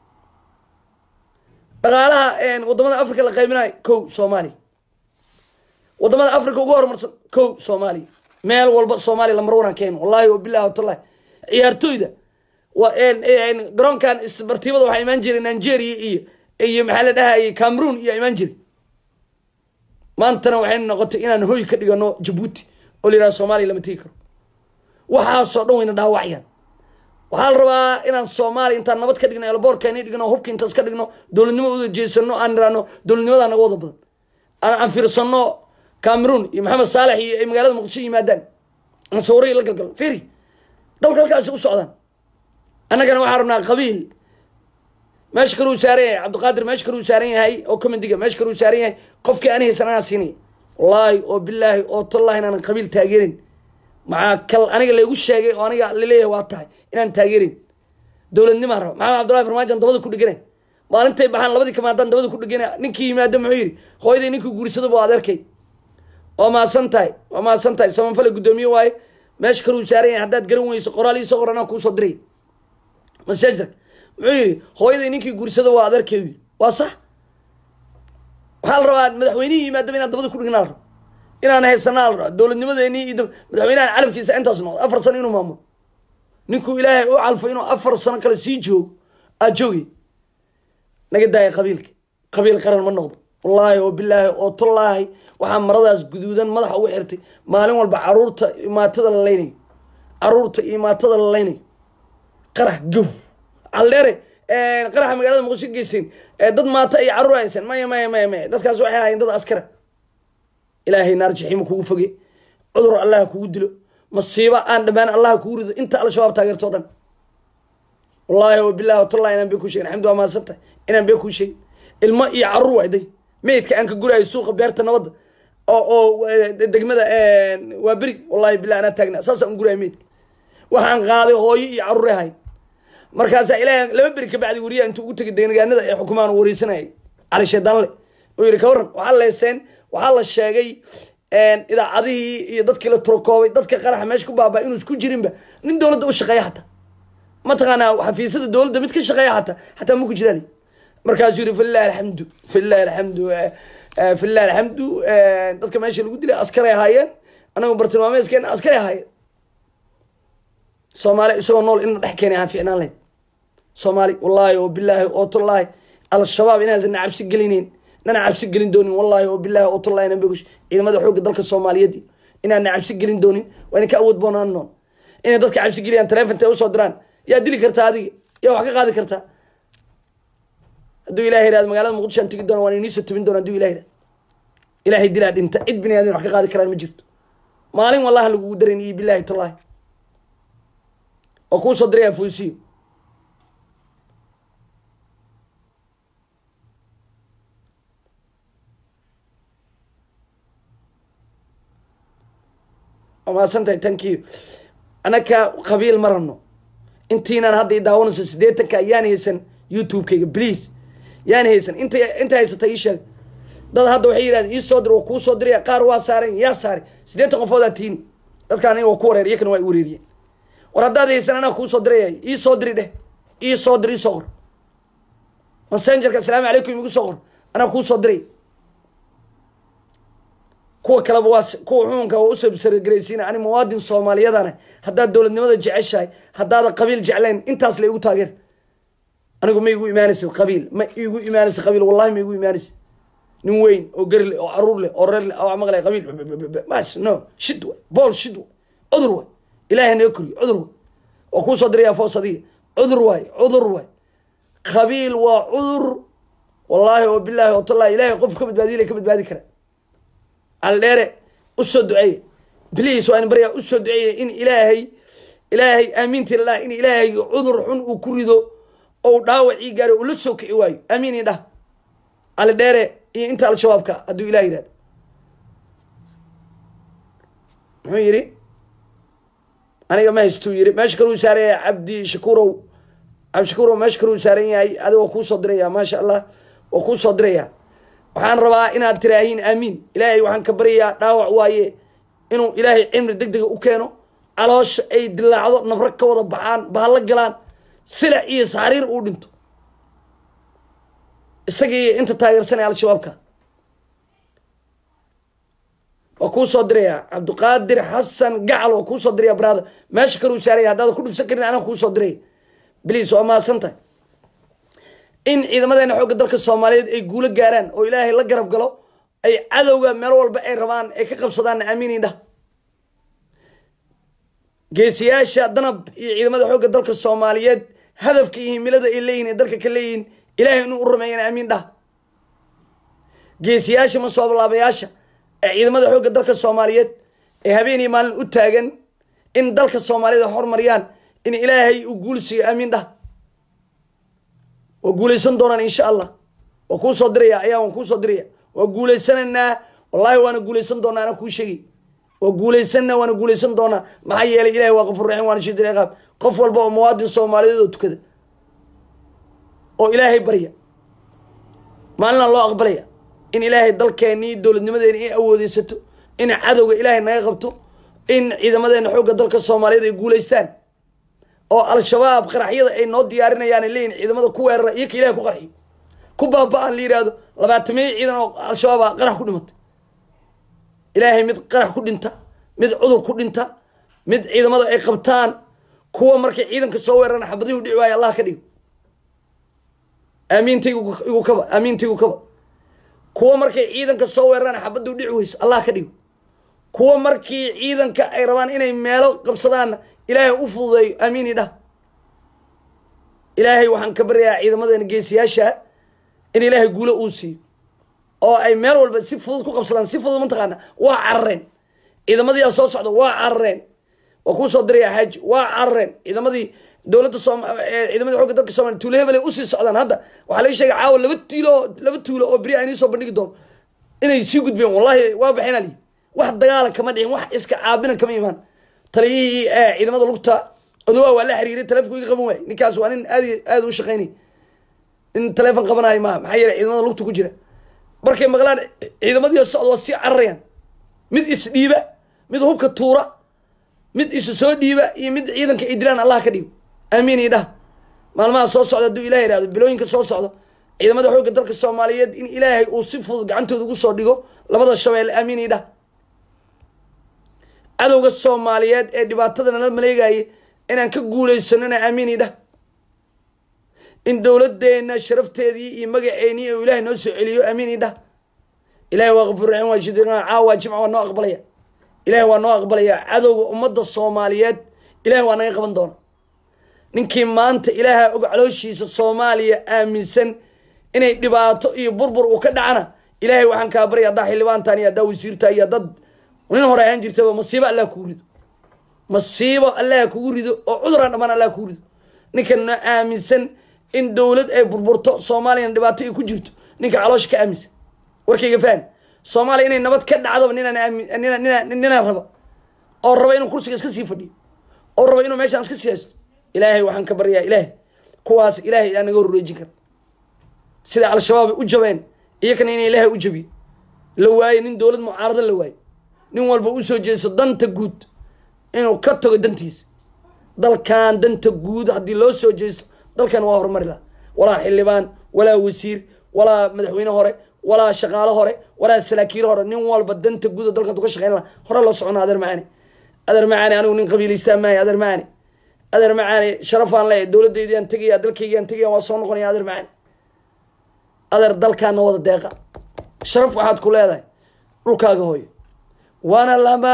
dhaqaalaha wadamada afrika la qaybinayo kow soomaaliya wadamada afrika ugu horumarsan kow soomaaliya meel walba soomaaliya lamar wanaan keeno wallahi oo bilahi watallahi ciyaartooyda garoonkan isbartiibada waxaa imaan jiray nigeria iyo iyo maxaa la dhahayay cameroon iyo imaan jiray maantana waxay noqotay inaan hoy ka dhigano jabuuti oo la yidhaha soomaaliya lama tegi karo waxaasoo dhan wayna dhaawacayaan waxaa la rabaa inaan soomaaliya intaan nabad ka dhigno elboorkeeni dhigno hubka intaan iska dhigno dowladnimo uda jeesano aan niraano dowladnimadaa naga wada badan aan fiirsano cameroon iyo maxamed saalex iyo ay magaalada muqdisho yimaadaan aan sawiraya la galgalo firi dalka halkaasi u socdaan annagana waxaan rabnaa qabiil meesha kaluu saaran yahay cabdiqaadir meesha kaluu saaran yahay oo comediga meesha kaluu saaran yahay qofkii ani haysan anaa siinaya wallaahi oo bilaahi oo tallahi inaanan qabiil taageerin maxaa kal aniga laygu sheegay oo aniga laleeyahay waa tahay inaan taageerin dowladnimaan raba maxamed cabdullahi farmaajan dabada ku dhegana maalintay baxaan labadii kamaadaan dabada ku dhegana ninkii yimaado muxuu yidhi hooyaday ninkii guursadaba waa adeerkay waa maasan tahay waa maasan tahay samanfale guddoomiye waaye meesha kaluu saaran yahay haddaad garan weyso qoraal iisoo qor anaa kuusoo diray masajdak muxuu yidhi hooyaday ninkii guursada waa adeerkay yidhi waa sax waxaa la rabaa madaxweynihii yimaadaba inaan dabada ku dhignaa la rabo inaan haysanaa la rabaa dowladnimadeenii iyo madaxweynahan calafkiisa intaas noqdo afar sano inuu maamulo ninkuu ilaahay u calfo inuu afar sano kale sii joogo aad joogi naga daaya qabiilka qabiil qaran ma noqdo wallaahi oo bilaahi oo tallaahi waxaa maradaas guduudan madaxa ugu xirtay maalin walba caruurta imaatada la leynayo caruurta iyo imaatada la leynayo qarax gow caldheere qaraxa magaalada muqdisho geyseen dad maata iyo caruur haysan maya maya maya maya dadkaas waxay ahaayeen dad askara ilaahay naar jaxiima kugu foge cudur allah kugu dilo masiibo aan dhammaan allah kugu rido inta al-shabaab taageerto o dhan wallaahi oo bilahi watallahi inaan bee kuu shegin alxamdu waa mahadsantah inaan bee kuu sheegin ilmo iyo caruur waa day meydka aan ka guraayo suuqa beerta nabadda oo oo degmada waa beri wallahi bilah anaa taagna saasaan guraayo meydka waxaan qaaday hooyo iyo caruure ahay markaasaa ilaahay laba beri kabacdi wariyaha intuu ugu tegay deegaanada ee xukumaan wareysanayay cali sheedaanle oo yidhi ka warran waxaa leeseen waxaa la sheegay idaacadihii iyo dadkii la turkoobay dadka qaraxa meesha ku baabaa inuu isku jirinba nin dowladda u shaqeeya xataa mataqaanaa xafiisyada dowladda mid ka shaqeeya xataa xataa ma ku jiraan markaasuu yidhi falilahi alxamdu falilahi alxamdu falilahi alxamdu dadka meesha lagu dilay askaray ahaayeen anagu bartilmaameedkeena askaray ahaayeen soomaali isagoo nool ina dhex keenay ahaan ficnaan lahayd soomaali wallaahi oo bilaahi oo tallaahi al-shabaab inaadan cabsi gelinayn nana cabsi gelin doonin wallaahi oo bilaahi oo tallahi na begush ciidamada xoogga dalka soomaaliyeed inaana cabsi gelin doonin waa ina ka awood boonaan noon inay dadka cabsi geliyaan taleefonta usoo diraan yaa dili kartaa adiga yaa wax ka qaadi kartaa hadduu ilahay yihahdo magaalada muqdisho aan tegi doona waan iniisoo tabin doona haduu ilahay yihahdo ilaahay dilaa dhinta cid bini aadin wax ka qaadi karaan ma jirto maalin wallaha lagugu daran iyo bilaahi tallahi oo kuu soo diraya fuusiyo waa mahadsantahay thank you anaka qabiil ma rabno intiinaan hadda i daawanayso siddeetanka yaan haysan youtube-kayga please yaan haysan inta inta haysata ii sheeg dad hadda waxay yidhahdeen ii soo dir waa kuu soo diraya qaar waa saaren yaa saari siddeetan qofoodaa tiini dadkaan aniga waa ku wareer iyakana waa i wareeriyeen war haddaad haysan anaa kuu soo diraya ii soo diri dheh ii soo dir ii soo qor messengerka asalaamu calaykum igu soo qor anaa kuu soo diray kuwa kaleba waa kuwa xukunka waa usoo saragaraysiina ani muwaadin soomaaliyadana haddaad dowladnimada jeceshahay haddaada qabiil jeclayn intaas la igu taageer anigu ma igu imaanaysid qabiil ma igu imaanaysid qabiil wallahi ma igu imaanaysid nin weyn oo gari leh oo caruur leh oo reer leh oo maqlay qabiil mas no shid way bool shid way cudur way ilaahay naga koriyo cudur way oo kuu soo diraya foos adiga cudur waay cudur waay qabiil waa cudur wallaahi oo bilaahi oo tallahi ilaahay qof ka badbaadiy la ka badbaadi kara aldheere usoo duceeye bliis waa in baryaa usoo duceeye in ilaahay ilaahay aamiinti lilah in ilaahay cudur xun uu ku rido ou dhaawacii gaaro uu la soo kici waayo aamiin i dhah aldheere iyo inta al-shabaabka hadduu ilah yihahdo muxuu yidhi aniga ma haystuu yidhi meesha kaluu saaran yahay cabdi shakuurow cabdi shakuurow meesha kaluu saaran yahay adiga waa kuu soo diraya maasha allah waa kuu soo diraya waxaan rabaa inaad tiraahiin aamiin ilaahay waxaan ka baryayaa dhaawac waaye inuu ilaahay cimri deg dega u keeno caloosha ay dilaacdo nabro ka wada baxaan bahalla galaan silac iyo saxariir uu dhinto isagii inta taageersanaya al-shabaabka waa kuu soo diraya cabdiqaadir xasan gacal waa kuu soo diraya brother meesha kaluu saaraya haddaada ku dhibsan karin anaa kuu soo diraya bliis waa mahadsantahay in ciidamadeena xoogga dalka soomaaliyeed ay guulo gaaraan oo ilaahay la garab galo ay cadowga meel walba ay rabaan ay ka qabsadaan aamiin idhah geesiyaasha danab iyo ciidamada xoogga dalka soomaaliyeed hadafka iyo himilada ay leeyihin ee dalka ka leeyihin ilaahay inuu u rumeeyana aamiin dhah geesiyaasha masooblaabayaasha ee ciidamada xoogga dalka soomaaliyeed ee habeen iyo maalin u taagan in dalka soomaaliyeed ay hormariyaan in ilaahay uu guul siiyo aamiin dhah waa guulaysan doonaan insha allah waa kuu soo diraya ayaa waan kuu soo diraya waa guulaysanaynaa wallahi waana guulaysan doonaa ana kuu sheegi waa guulaysanaa waana guulaysan doonaa maxaa yeelay ilahi waa qafur raxiim waana shidil ciqaab qof walba oo muwaadin soomaaliyeed oo tukada oo ilaahay barya maalina loo aqbalaya in ilaahay dalkeennii dowladnimadeena ay awoodeysato in cadowga ilaahay naga qabto in ciidamadeena xoogga dalka soomaaliyeed ay guulaystaan oo al-shabaab qaraxyada ay noo diyaarinayaan ay leeyihin ciidamada ku weerara iyo ka ilahay ku qarxiyo ku baaba-aan la yidhaahdo labaatamiyo ciidan oo al-shabaaba qarax ku dhimatay ilaahay mid qarax ku dhinta mid cudur ku dhinta mid ciidamada ay qabtaan kuwa markay ciidanka soo weeraraan xabadihii u dhici waayo allah ka dhigo aamiinta igu igu kaba aamiinta igu kaba kuwa markay ciidanka soo weeraraan xabadda u dhici weyso allah ka dhigo kuwa markii ciidanka ay rabaan inay meelo qabsadaanna ilaahay u fududeeyo aamiin i dhah ilaahay waxaan ka baryayaa ciidamadeena geesiyaasha in ilaahay guulo uu siiyo oo ay meel walba si fudud ku qabsadaan si fudud mataqaana waa carareen ciidamadiia soo socda waa carareen waa kuu soo diraya xaaji waa carareen ciidamadii dowladda soom ciidamadii xooga dalka soomaliya tuulo hebelay usii socdaan hadda waxaa laga sheegay caawa laba tiilo laba tuulo oo beri aan iisoo bandhigi doono inay sii gudbeen wallahi waa baxeen ali wax dagaala kama dhicin wax iska caabina kama imaan taliyihii ciidamada lugta odawaa waa la xiriiray talefonku iga qaban waayey ninkaas waa nin aad aada u shaqeynay nin taleefon qabanayo maaha maxaa yeelay ciidamada lugta ku jira markay maqlaan ciidamadii socda waa sii cararayaan mid isdhiiba mid hubka tuura mid isu soo dhiiba iyo mid ciidanka ay dilaan allah ka dhigo aamiin iyo dhah maalmaha soo socda hadduu ilahay ihahdo bilooyinka soo socda ciidamada xoogga dalka soomaaliyeed in ilaahay uu si fudud gacantooda ugu soo dhigo labada shabeelle aamiin iyo dhah cadowga soomaaliyeed ee dhibaatada nala maleegaya inaan ka guuleysanona aamiin iyo dhah in dowladeena sharafteedii iyo magaceennii uu ilahay noo soo celiyo aamiin iyo dhah ilahay waa kafuur raxiim waa shid caawa jimca waa noo aqbalaya ilahay waa noo aqbalaya cadowga ummadda soomaaliyeed ilahay waa naga qaban doona ninkii maanta ilaaha og calooshiisa soomaaliya aaminsan inay dhibaato iyo burbur uu ka dhacana ilahay waxaan kaa barya haddaa xildhibaantan iyo haddaa wasiirta iyo dad nin hore ahaan jirtaba masiibo allah kugu rido masiibo allah kugu rido oo cuduraan dhamaan allah kugu rido ninkana aaminsan in dowlad ay burburto soomaaliyana dhibaato ay ku jirto ninka caloosha ka aaminsan warkayga faham soomaaliya inay nabad ka dhacdaba ninaan aami nina nina ninaan raba oo raba inuu kursiga iska sii fadhiyo oo raba inuu meeshaan iska sii haysto ilaahay waxaan ka baryaa ilaahay kuwaas ilaahay aa naga horreejin kara sida al-shabaab ay u jabeen iyakana in ilaahay u jabiyo la waayo nin dowlad mucaarado la waayo nin walba usoo jeeso danta guud inuu ka tago dantiisa dalkan danta guud haddii loo soo jeesto dalkan waa horumari laha walaa xildhibaan walaa wasiir walaa madaxweyne hore walaa shaqaalo hore walaa saraakiil hore nin walba danta guud oo dalkan tu ka shaqeyn laha hore loo socona adeer macaani adeer macaani anigu nin qabiilaystaa maayo adeer macaani adeer macaani sharafaan leeyahay dowladaydiaan tegaya dalkaygaan tegaya waa soo noqonaya adeer macaani adeer dalkaana wada deeqa sharaf waxaad ku leedahay dhulkaaga hooyo waana lama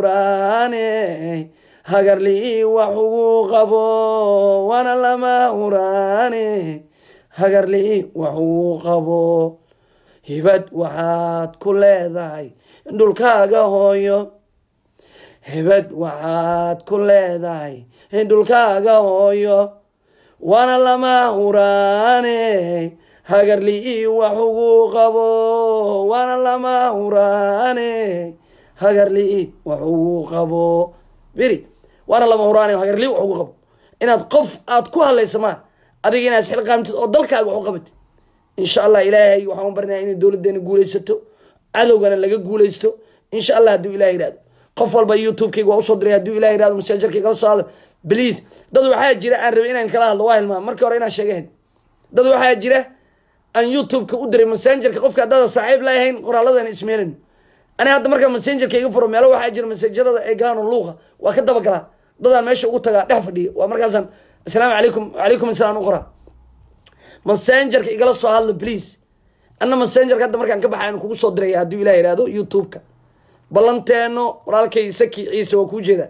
huraane hagarlii wax ugu qabo waana lama huraane hagarlii wax ugu qabo hibad waxaad ku leedahay dhulkaaga hooyo hibad waxaad ku leedahay dhulkaaga hooyo waana lama huraane hagarlii wax ugu qabo waana lama huraane hagarlii wax ugu qabo beri waana lama huraane hagarlii wax ugu qabo inaad qof aad ku hadlaysa maa adiga inaad isxilqaamtid oo dalkaaga wax u qabatid insha allah ilaahay waxaan u barnaya inay dowladeena guuleysato cadowgana laga guuleysto insha allah hadduu ilah yihahdo qof walba youtube-kayga waa usoo diray hadduu ilah yihahdo masaajarkay kala soo hadal please dad waxaa jira aan rabay inaan kala hadlo waa hilmaa markii hore inaan sheegahayn dad waxaa jira aan youtube-ka u diray messengerka qofka haddada saaxiib lahayn qoraaladana ismeelin ani hadda markaa messengerka iga furo meelo waxaa jira messengerada ee gaano luuqa waa ka dabagalaa dadaan meesha ugu tagaa dhex fadhiya waa markaasaan assalaamu calaykum calaykum asalaam u qoraa messengerka igala soo hadla please anna messengerka hadda markaan ka baxay aan kugu soo diraya hadduu ilah yihahdo youtube-ka ballanteeno walaalkay saki ciise waa kuu jeedaa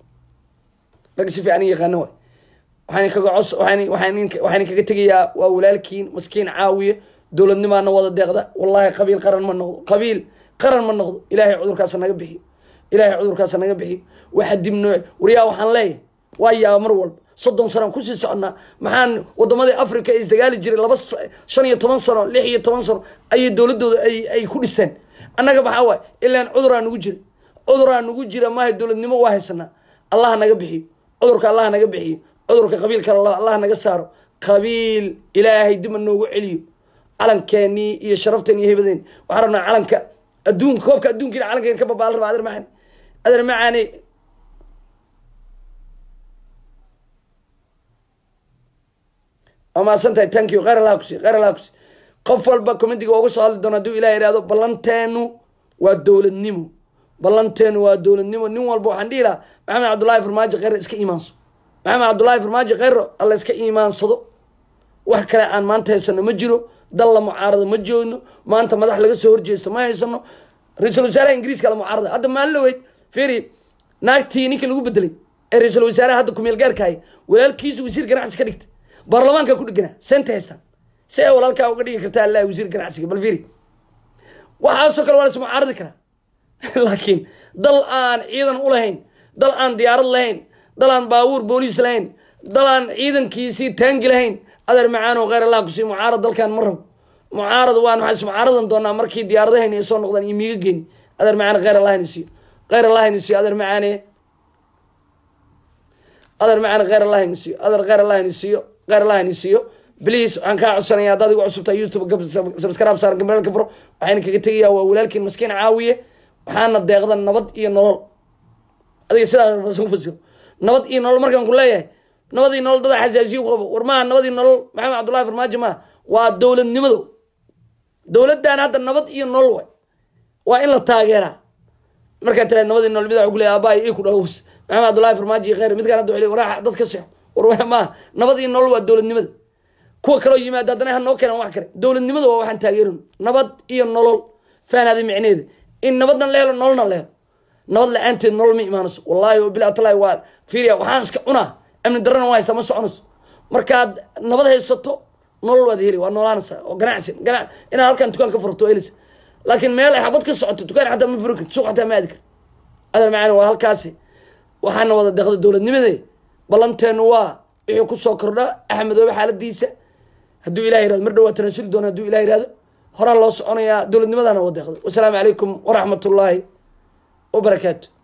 rag si fiican i yaqaano waay waxaan kaga cos waxaan waxaan waxaan kaga tegayaa waa walaalkiin maskiin caawiye dowladnimaana wada deeqda wallahi qabiil qaran ma noqdo qabiil qaran ma noqdo ilaahay cudurkaasa naga bixiyo ilaahay cudurkaasa naga bixiyo waxa dib nooc waryaa waxaan leeyahay waa yaaba mar walba soddon sanaan kusii soconnaa maxaan wadamadii africa ay isdagaali jiray laba shan iyo toban sano lix iyo toban sano ayay dowladooda ay ay ku dhisteen annaga maxaa waay ilaan cuduraa nugu jira cuduraa nugu jira maaha dowladnimo waa haysanaa allah naga bixiyo cudurka allah naga bixiyo cudurka qabiilka allah naga saaro qabiil ilaahay dibma noogu celiyo calankeenii iyo sharafteen iyo hebadeen waxaan rabnaa calanka adduunka koobka adduunkiina calankeen ka babaal raba adeer macaani adeer macaani waa mahadsan tahay thank you khayr allah kusi khayr allah kusi qof walba comediga uga soo hadli doona hadduu ilah ihahdo ballanteenu waa dowladnimo ballanteenu waa dowladnimo nin walba waxaan dhihi lahaa maxamed cabdullaahi farmaajo kheyre iska iimaanso maxamed cabdullaahi farmaajo kheyre alla iska iimaansado wax kale aan maanta haysano ma jiro dal la mucaarado ma joogno maanta madax laga soo horjeesto ma haysano ra-iisul wasaaraha ingiriiska la mucaarada hadda maalin la weyd firi naagtii ninka lagu bedelay ee ra-iisul wasaaraha hadda kumeel gaarkahay walaalkiisu wasiir ganacsi ka dhigta baarlamaanka ku dhegana seenta haystaan si ay walaalkaa uga dhigi kartaa allah wasiir ganacsiga bal firi waxaasoo kale waa la is mucaaradi karaa laakiin dal aan ciidan u lahayn dal aan diyaarad lahayn dal aan baabuur booliis lahayn dal aan ciidankiisii taangi lahayn adeer macaano kheyr allah kusii mucaarad dalkan ma rabo mucaarad waan waxaan is mucaaradan doonaa markii diyaaradahayna ay soo noqdaan iyo miiga geeni adeer macaane kheyr allah inisiiyo kheyr allah inisiiyo adeer macaane adeer macaane kheyr allah inisiiyo adeer kheyr allah inisiiyo kheyr allah inisiiyo bliis waxaan kaa codsanaya haddaad igu cusubtaa youtube sabskraib saaran gabalka furo waxayna kaga tegayaa waa walaalkiin maskiin caawiye waxaana deeqda nabad iyo nolol adiga sidaas u fasiro nabad iyo nolol markaan ku leeyahay nabad iyo nolol dada xasaasiyo ku qabo war maaha nabad iyo nolol maxamed cabdullahi farmaajo maaha waa dowladnimado dowladdan hadda nabad iyo nolol way waa in la taageeraa markaa tiraad nabad iyo nolol mid waxa ku leeyahay aabbahay ii ku dhaws maxamed cabdullahi farmaajo iyo kheyr midkaan hadda wuxuu waraaxa dad ka seexo war waa maaha nabad iyo nolol waa dowladnimada kuwa kaloo yimaada haddana ha noo keenan wax kale dowladnimada waa waxaan taageerin nabad iyo nolol fahanada micneeda in nabadna la helo nololna la helo nabad la-aanteed nolol ma imaanayso wallaahi o bilah talahi waa fiiriya waxaan iska cunaa amni darrana waa haystaa ma soconayso markaad nabad haysato nolol waad heli waa noolaanaysaa oo ganacsi gana inaad halkan dukaan ka furto helaysa laakiin meel ay xabad ka socoto dukaan xataa ma furi karto suuq xataa ma aadi karto adal macaan waa halkaasi waxaana wada deeqda dowladnimade ballanteenu waa wixii kusoo kordha axmedoobe xaaladiisa hadduu ilah yirahdo mar dhowaa tanaasuli doona hadduu ilah yirahdo horaa loo soconayaa dowladnimadana wada deeqda wasalaamu calaykum waraxmat ullaahi wabarakaatu